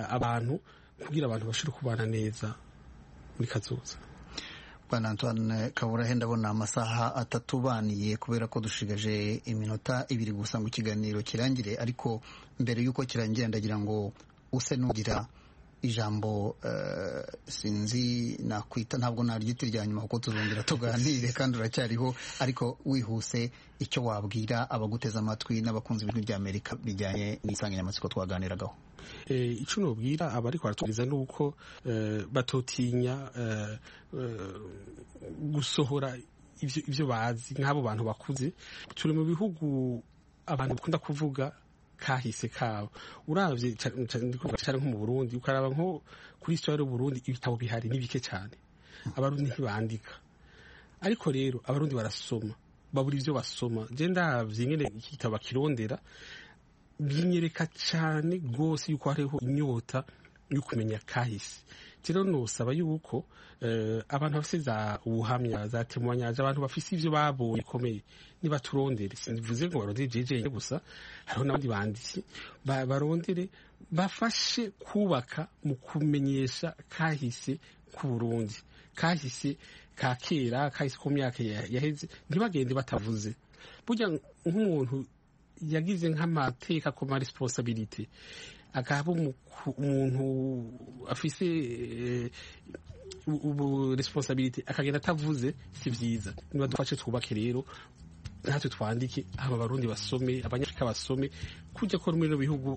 abantu kugira abantu bashobore kubana neza muri kazoza bwana antoine kaburahe ndabona amasaha atatu baniye kubera ko dushigaje iminota ibiri gusa ngo ikiganiro kirangire ariko mbere y'uko kirangira ndagira ngo use n'ugira ijambo sinzi nakwita ntabwo naryita irya nyuma kuko tuzongera tuganire kandi uracyariho ariko wihuse icyo wabwira abaguteze amatwi n'abakunzi b'ijwi rya amerika bijyanye n'insanganyamatsiko twaganiragaho icyo nubwira abari baratubwiriza ni uko batotinya gusohora ibyo bazi nk'abo bantu bakuze turi mu bihugu abantu bakunda kuvuga kahise kabo urabye cyane nko mu burundi ukaraba nko kuri sitari y'uburundi ibitabo bihari ni bike cyane abarundi ntibandika ariko rero abarundi barasoma babura ibyo basoma genda nyine iki gitabo bakirondera binyereka cyane rwose yuko hariho inyota yo kumenya kahise rero nusaba yuko abantu bafite za ubuhamya za temuwanyanja abantu bafite ibyo babonye bikomeye niba turondere simvuze ngo barondere jejeje gusa hariho n'abandi banditsi barondere bafashe kubaka mu kumenyesha kahise k'uburundi kahise ka kera kahise ku myaka yaheze ntibagende batavuze burya nk'umuntu yagize nk'amateka ku ma resiponsabirite akaba umuntu afise ubu resiponsabirite akagenda atavuze si byiza niba dufashe twubake rero natwe twandike aba barundi basome abanyafurika basome kujya ko muri bihugu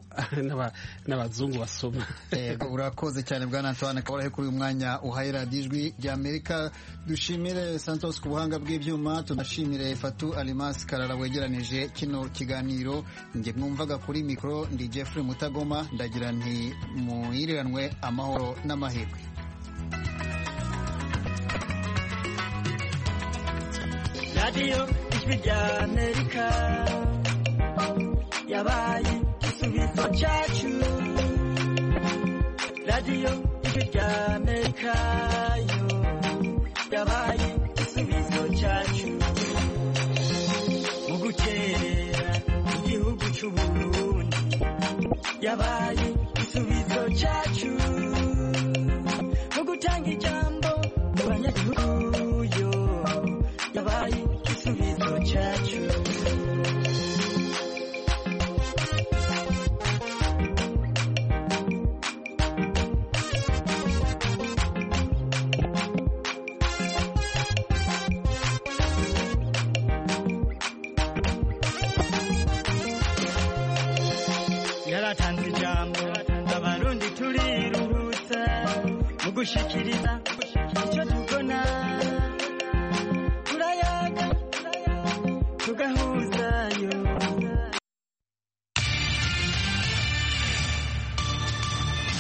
n'abazungu basoma yego urakoze cyane bwana antoine kabarahe kuri uyu mwanya uhaye radiyo ijwi rya amerika dushimire santos ku buhanga bw'ibyuma tunashimire fatu alimasi karara wegeranije kino kiganiro njye mwumvaga kuri mikoro ndi jeffrey mutagoma ndagira nti muhiriranwe amahoro n'amahirwe radiyo ijwi rya amerika yabaye igisubizo cyacu radiyo ijwi rya amerika yo yabaye igisubizo cyacu mu gukerera igihugu cy'uburundi yabaye igisubizo cyacu mu gutanga ijambo mu banyagihugu yo yabaye igisubizo cyacu yaratanze ijambo abarundi turiruhutsa mu gushyikiriza